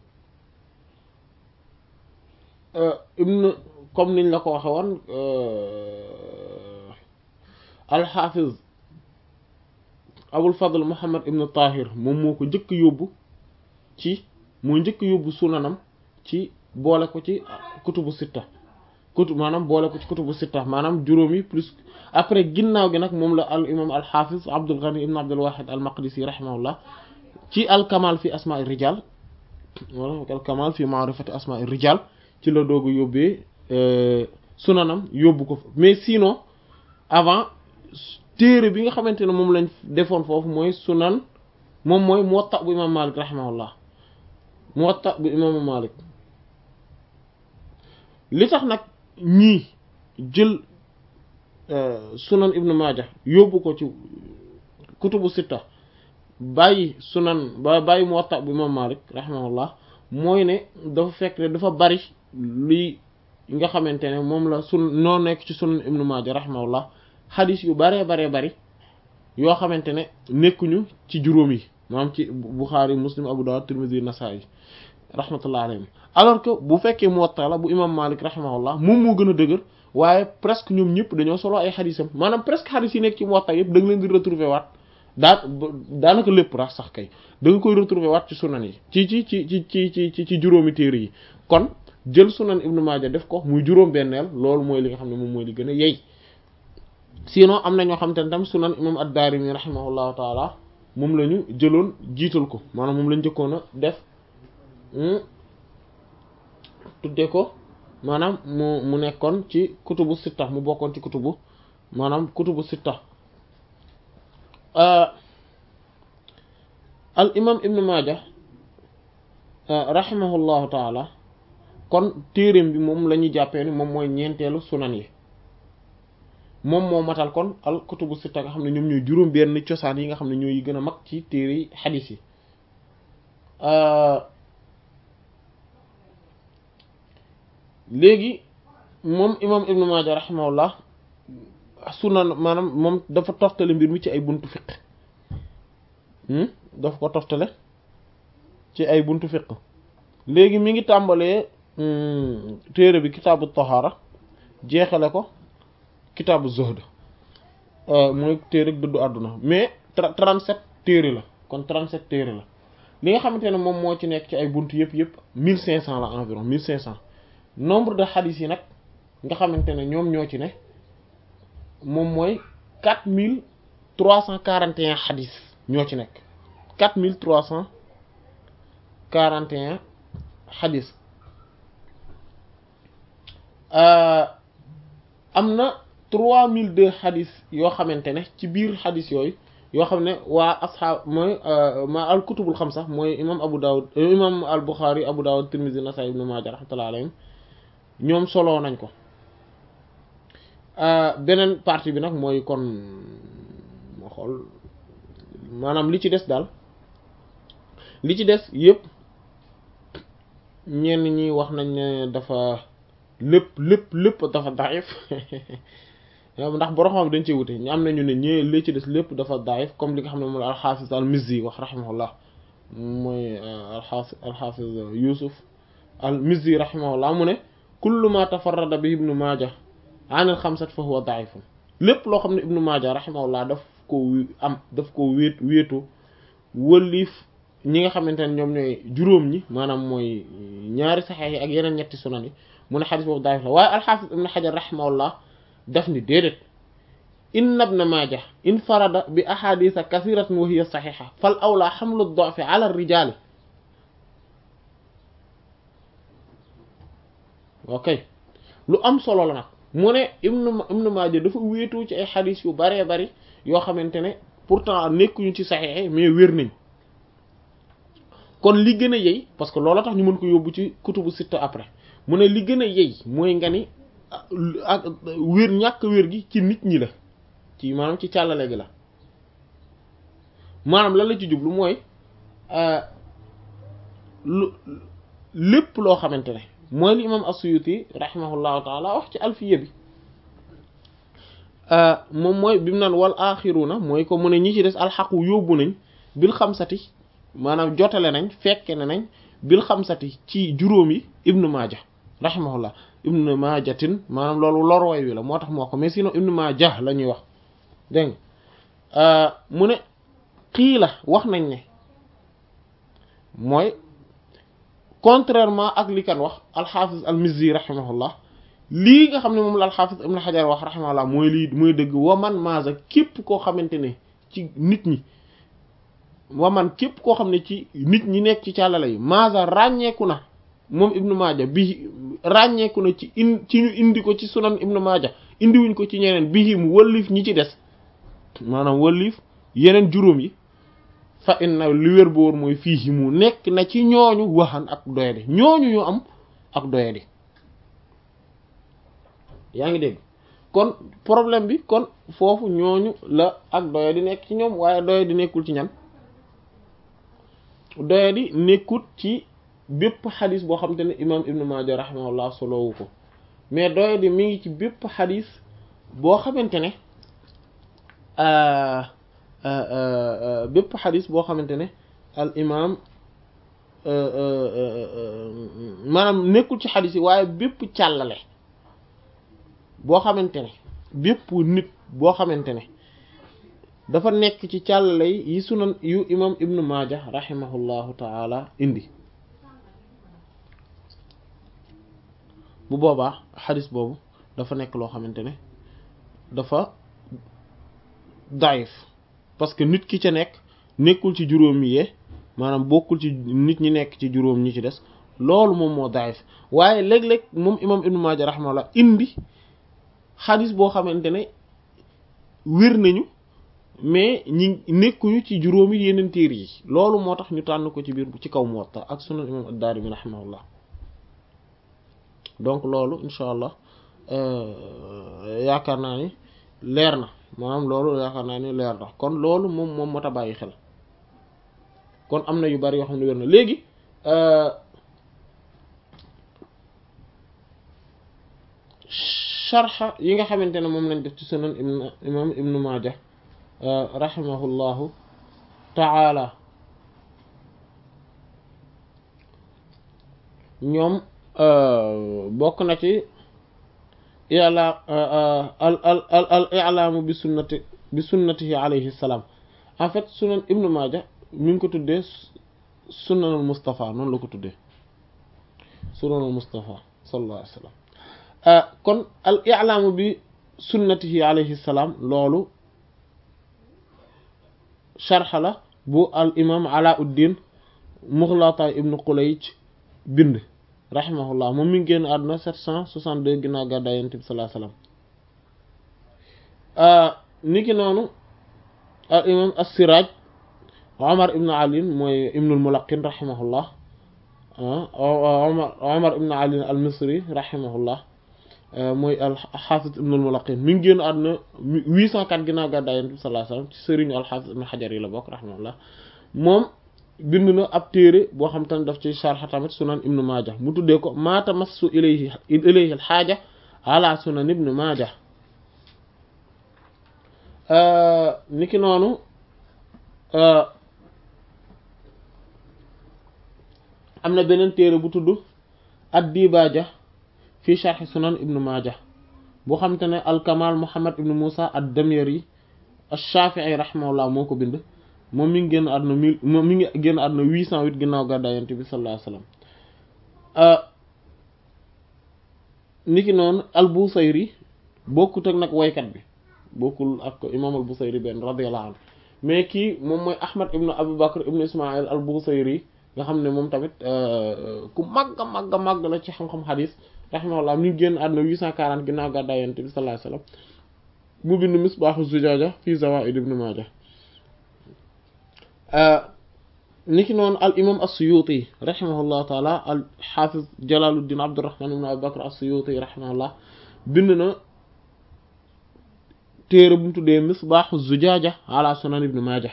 ibn comme niñ la ko waxe woon alxaafiz abul fadl muhammad ibn tahir moom moo ko njëkk yóbbu ci moo njëkk yóbbu sunanam ci boole ko ci kutubu sitta kutub maanaam boole ko ci kutubu sitta maanaam juróomi plus après ginnaaw gi nag moom la al imam alxaafiz abdul ghani ibn abdul wahid al maqdisi rahimahullah ci al kamal fi asma'i rijal wala al kamal fi ma'rifati asma'i rijal ci la doog a yóbbee sunanam yóbbu ko fa mais sinon avant téere bi nga xamante ne moom lañ defoon foofu mooy sunan moom mooy muwatta bu imam malik rahimahullah muwatta bu imam malik li tax nag ñii jël sunan ibnu maaja yóbbu ko ci kutubu sitta bàyyi sunan ba bàyyi muwatta bu imam malik rahimahullah mooy ne dafa fekk ne dafa bari lii nga xamante ne moom la sun noo nekk ci sunan ibnu maaja rahimahullah xadis yu baree baree bari yoo xamante ne nekkuñu ci juróom yi maanaam ci buxaari muslim abu dawud tirmidhi nasaa'i rahmatullah alayhim alors que bu fekkee muwatta la bu imam malik rahimahullah moom moo gën a dëgër waaye presque ñoom ñëpp dañoo solo ay xadisam maanaam presque xadis yi nekk ci muwatta yëpp da nga leen di retrouver waat daa daanaka lépp rax sax kay da nga koy retrouver waat ci sunan yi ci ci ci ci ci ci ci juróomi téere yi kon jël sunan ibnu maaja def ko muy juróom benneel loolu mooy li nga xam ne moom mooy li gën a yey sinon am na ñoo xam te ne tam sunan imam ad-Daarimi rahimahullahu taala moom la ñu jëloon jiital ko maanaam moom lañ jëkkoon a def tudde ko maanaam mu mu nekkoon ci kutubu sitta mu bokkoon ci kutubu maanaam kutubu sitta al imam ibnu maaja rahimahullahu taala kon téereem bi moom la ñuy jàppee ni moom mooy ñeenteelu sunan yi moom moo matal kon al kutubu sitta nga xam ne ñoom ñooy juróom benn cosaan yi nga xam ne ñooy gën a mag ci téere yi xadiis yi léegi moom imam ibnu maaja rahimahullah sunan maanaam moom dafa toftale mbir mi ci ay buntu fiq daf ko toftale ci ay buntu fiq léegi mi ngi tàmbalee téere bi kitaabu tahaara jeexale ko kitaabu zuhd mooy téere dëddu àdduna mais trente-sept téere la kon trente-sept téere la li nga xamante ne moom moo ci nekk ci ay buntu yëpp yëpp mille cinq cent la environ mille cinq cent nombre de hadith yi nag nga xamante ne ñoom ñoo ci ne moom mooy quatre mille trois cent quarante et un hadith ñoo ci nekk quatre mille trois cent quarante et un hadith am na trois mille deux hadith yoo xamante ne ci biir hadith yooyu yoo xam ne waa asxaab mooy ma al kutubul xamsa mooy imam Abu Dawud imam al Bukhari Abu Dawud Tirmidhi Nasa'i Ibn Majah rahmatullahi alayhim ñoom soloo nañ ko beneen partie bi nag mooy kon ma xool maanaam li ci des daal li ci des yëpp ñenn ñi wax nañ ne dafa lépp lépp lépp dafa daif ndax borom xam dañ cee wute ñu am nañu ne ñee li ci des lépp dafa daif comme li nga xam ne moom la alxaafis al mizzi wax rahimahullah mooy alxaafis alxaafis yusuf al mizzi rahimahullah mu ne kullu ma tafarrada bi ibnu maaja an al xamsat fa huwa daifun lépp loo xam ne ibnu maaja rahimahullah daf ko am daf ko wéet wéetu wëlliif ñi nga xamante ne ñoom ñooy juróom ñi maanaam mooy ñaari saxeex yi ak yeneen ñetti sunan yi mu ne xadis boobu daif la waaye alxaafis ibnu xajar rahimahullah daf ni déedéet inna ibna maaja infarada bi ahadisa kasiratin wa hiya saxixa fal awla xamlu dofi ala rijaali ok lu am solo la nag mu ne ibnu ibnu maaja dafa wéetoo ci ay xadis yu baree bari yoo xamante ne pourtant nekkuñu ci saxixe mais wér nañ kon li gën a yey parce que loola tax ñu mën ko yóbbu ci kutubu sitta après mu ne li gën a yey mooy nga ni ak wér ñàkk wér gi ci nit ñi la ci maanaam ci càllale gi la maanaam lan la ci jublu mooy lu lépp loo xamante ne mooy li imam as-Suyuti rahimahullahu taala wax ci alfiya bi moom mooy bi mu naan wal axiruna mooy ko mu ne ñi ci des alxaqu yóbbu nañ bil xamsati maanaam jotale nañ fekke ne nañ bil xamsati ci juróom yi ibnu maaja rahimahullah ibnu maajatin maanaam loolu lorway wi la moo tax moo ko mais sinon ibnu maaja la ñuy wax dégg nga mu ne xii la wax nañ ne mooy contrairement ak li kan wax alxaafis almizzi rahimahullah lii nga xam ne moom la alxaafis ibnu xajar wax rahimahullah mooy lii mooy dëgg waman maaza képp koo xamante ne ci nit ñi waman képp koo xam ne ci nit ñi nekk ci càllala yi maaza ràññeeku na moom ibnu maaja bi ràññeeku na ci in ci ñu indi ko ci sunan ibnu maaja indiwuñ ko ci ñeneen bihim wëllif ñi ci des maanaam wëllif yeneen juróom yi fa inna li wér boor mooy fii mu nekk na ci ñooñu waxan ak doyadi ñooñu ñu am ak doyadi yaa ngi dégg kon problème bi kon foofu ñooñu la ak doyadi nekk ci ñoom waaye doyadi nekkul ci ñan doyadi nekkut ci bépp xadis boo xamante ne imam ibnu maaja rahimahullah solowu ko mais doyadi mi ngi ci bépp xadis boo xamante ne bépp xadis boo xamante ne al imam maanaam nekkul ci xadis yi waaye bépp càllale boo xamante ne bépp nit boo xamante ne dafa nekk ci càllale yi sunan yu imam ibnu maaja rahimahullahu taala indi bu boobaa xadis boobu dafa nekk loo xamante ne dafa daif parce que nit ki ca nekk nekkul ci juróom yee maanaam bokkul ci nit ñi nekk ci juróom ñi ci des loolu moom moo daif waaye léeg-léeg moom imam ibnu maaja rahimahullah indi xadis boo xamante ne wér nañu mais ñi nekkuñu ci juróomi yeneen téer yi loolu moo tax ñu tànn ko ci biir ci kaw Muwatta ak sunan imam ad-Daarimi rahimahullah donc loolu incha allah yaakaar naa ni leer na maanaam loolu yaakaar naa ni leer na kon loolu moom moom moo tax bàyyi xel kon am na yu bari yoo xam ne wér na léegi sharxa yi nga xamante ne moom lañ def ci sunan imam ibnu maaja rahimahullahu taala ñoom bokk na ci i'la al al al al i'laamu bi sunnati bi sunnatihi alayhi salaam en fait sunan ibnu maaja mi ngi ko tuddee sunanul mustafa noonu la ko tuddee sunanul mustafa sallallahu alayhi wa sallam kon al i'laamu bi sunnatihi alayhi salaam loolu sharxa la bu al imam alauddin muxlata ibnu qulayj bind rahimahullah moom mi ngi génn àdduna 762 ginnaaw gàddaay yonent bi sallallahu alayhi wasallam niki noonu al imam as-siraj omar ibnu ali mooy ibnul mulaqin rahimahullah omar omar ibnu ali al misri rahimahullah mooy al xaafis ibnul mulaqin mi ngi génn àdduna 804 ginnaaw gàddaay yonent bi sallallahu alayhi wasallam ci sëriñu al xaafis ibnu xajar yi la bokk rahimahullah moom bind na ab téere boo xam te ne daf ci sharxa tamit sunan ibnu maaja mu tuddee ko maa tamassu ilayhi ilayhi al xaaja ala sunan ibnu maaja niki noonu am na beneen téere bu tudd ad dibaaja fii sharxi sunan ibnu maaja boo xam te ne al kamal muhammad ibnu musa ad damyari ash-shafi'i rahimahullah moo ko bind moom mi ngi génn àdduna mille moom mi ngi génn àdduna huit cent huit ginnaaw gàddaay yonent bi sallallahu alayhi wasallam niki noonu al Busayri bokkut ak nag waykat bi bokkul ak imam al Busayri benn radiyallahu anhu mais kii moom mooy Ahmad ibnu Abu Bakr ibnu Ismail al Busayri nga xam ne moom tamit ku màgg màgg màgg la ci xam-xam xadis rahimahullah mi ngi génn àdduna huit cent quarante ginnaaw gàddaay yonent bi sallallahu alayhi wasallam mu bind Misbaahu Zujaaja fi Zawaa'id ibn Maaja niki noonu al imam as-Suyuti rahimahullahu taala al xaafiz Jalaaluddin Abdurrahman ibn Abi Bakr as-Suyuti rahimahullah bind na téere bu mu tuddee Misbaahu Zujaaja ala Sunan ibn Maaja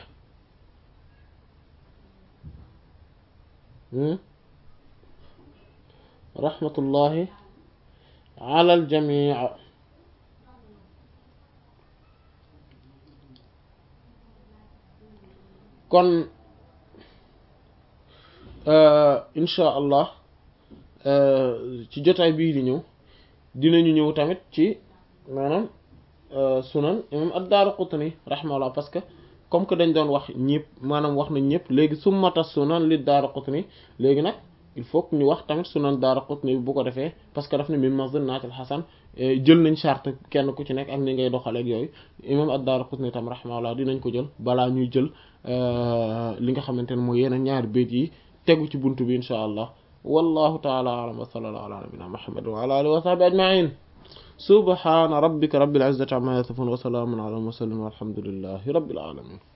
rahmatullahi ala al jamii kon insha allah ci jotaay bii di ñëw dinañu ñëw tamit ci maanaam sunan imam ad-Daaraqutni rahimahullah parce que comme que dañ doon wax ñëpp maanaam wax nañ ñëpp léegi summata sunan li Daaraqutni léegi nag il faut que ñu wax tamit sunan Daaraqutni bu ko defee parce que daf ne min mazunnatil hasan jël nañ charte kenn ku ci nekk ak ni ngay doxaleeg yooyu imam ad-Daaraqutni tam rahimahullah dinañ ko jël balaa ñuy jël li nga xamante ne mooy yeneen ñaari béyt yi tegu ci buntu bi insha allah wallahu taala alam wa sallallahu ala nabina muhammad wa ala alihi wa sahbihi ajma'in subhana rabbika rabbil izzati amma yasifun wa salamun ala al mursalin walhamdulillahi rabbil alamin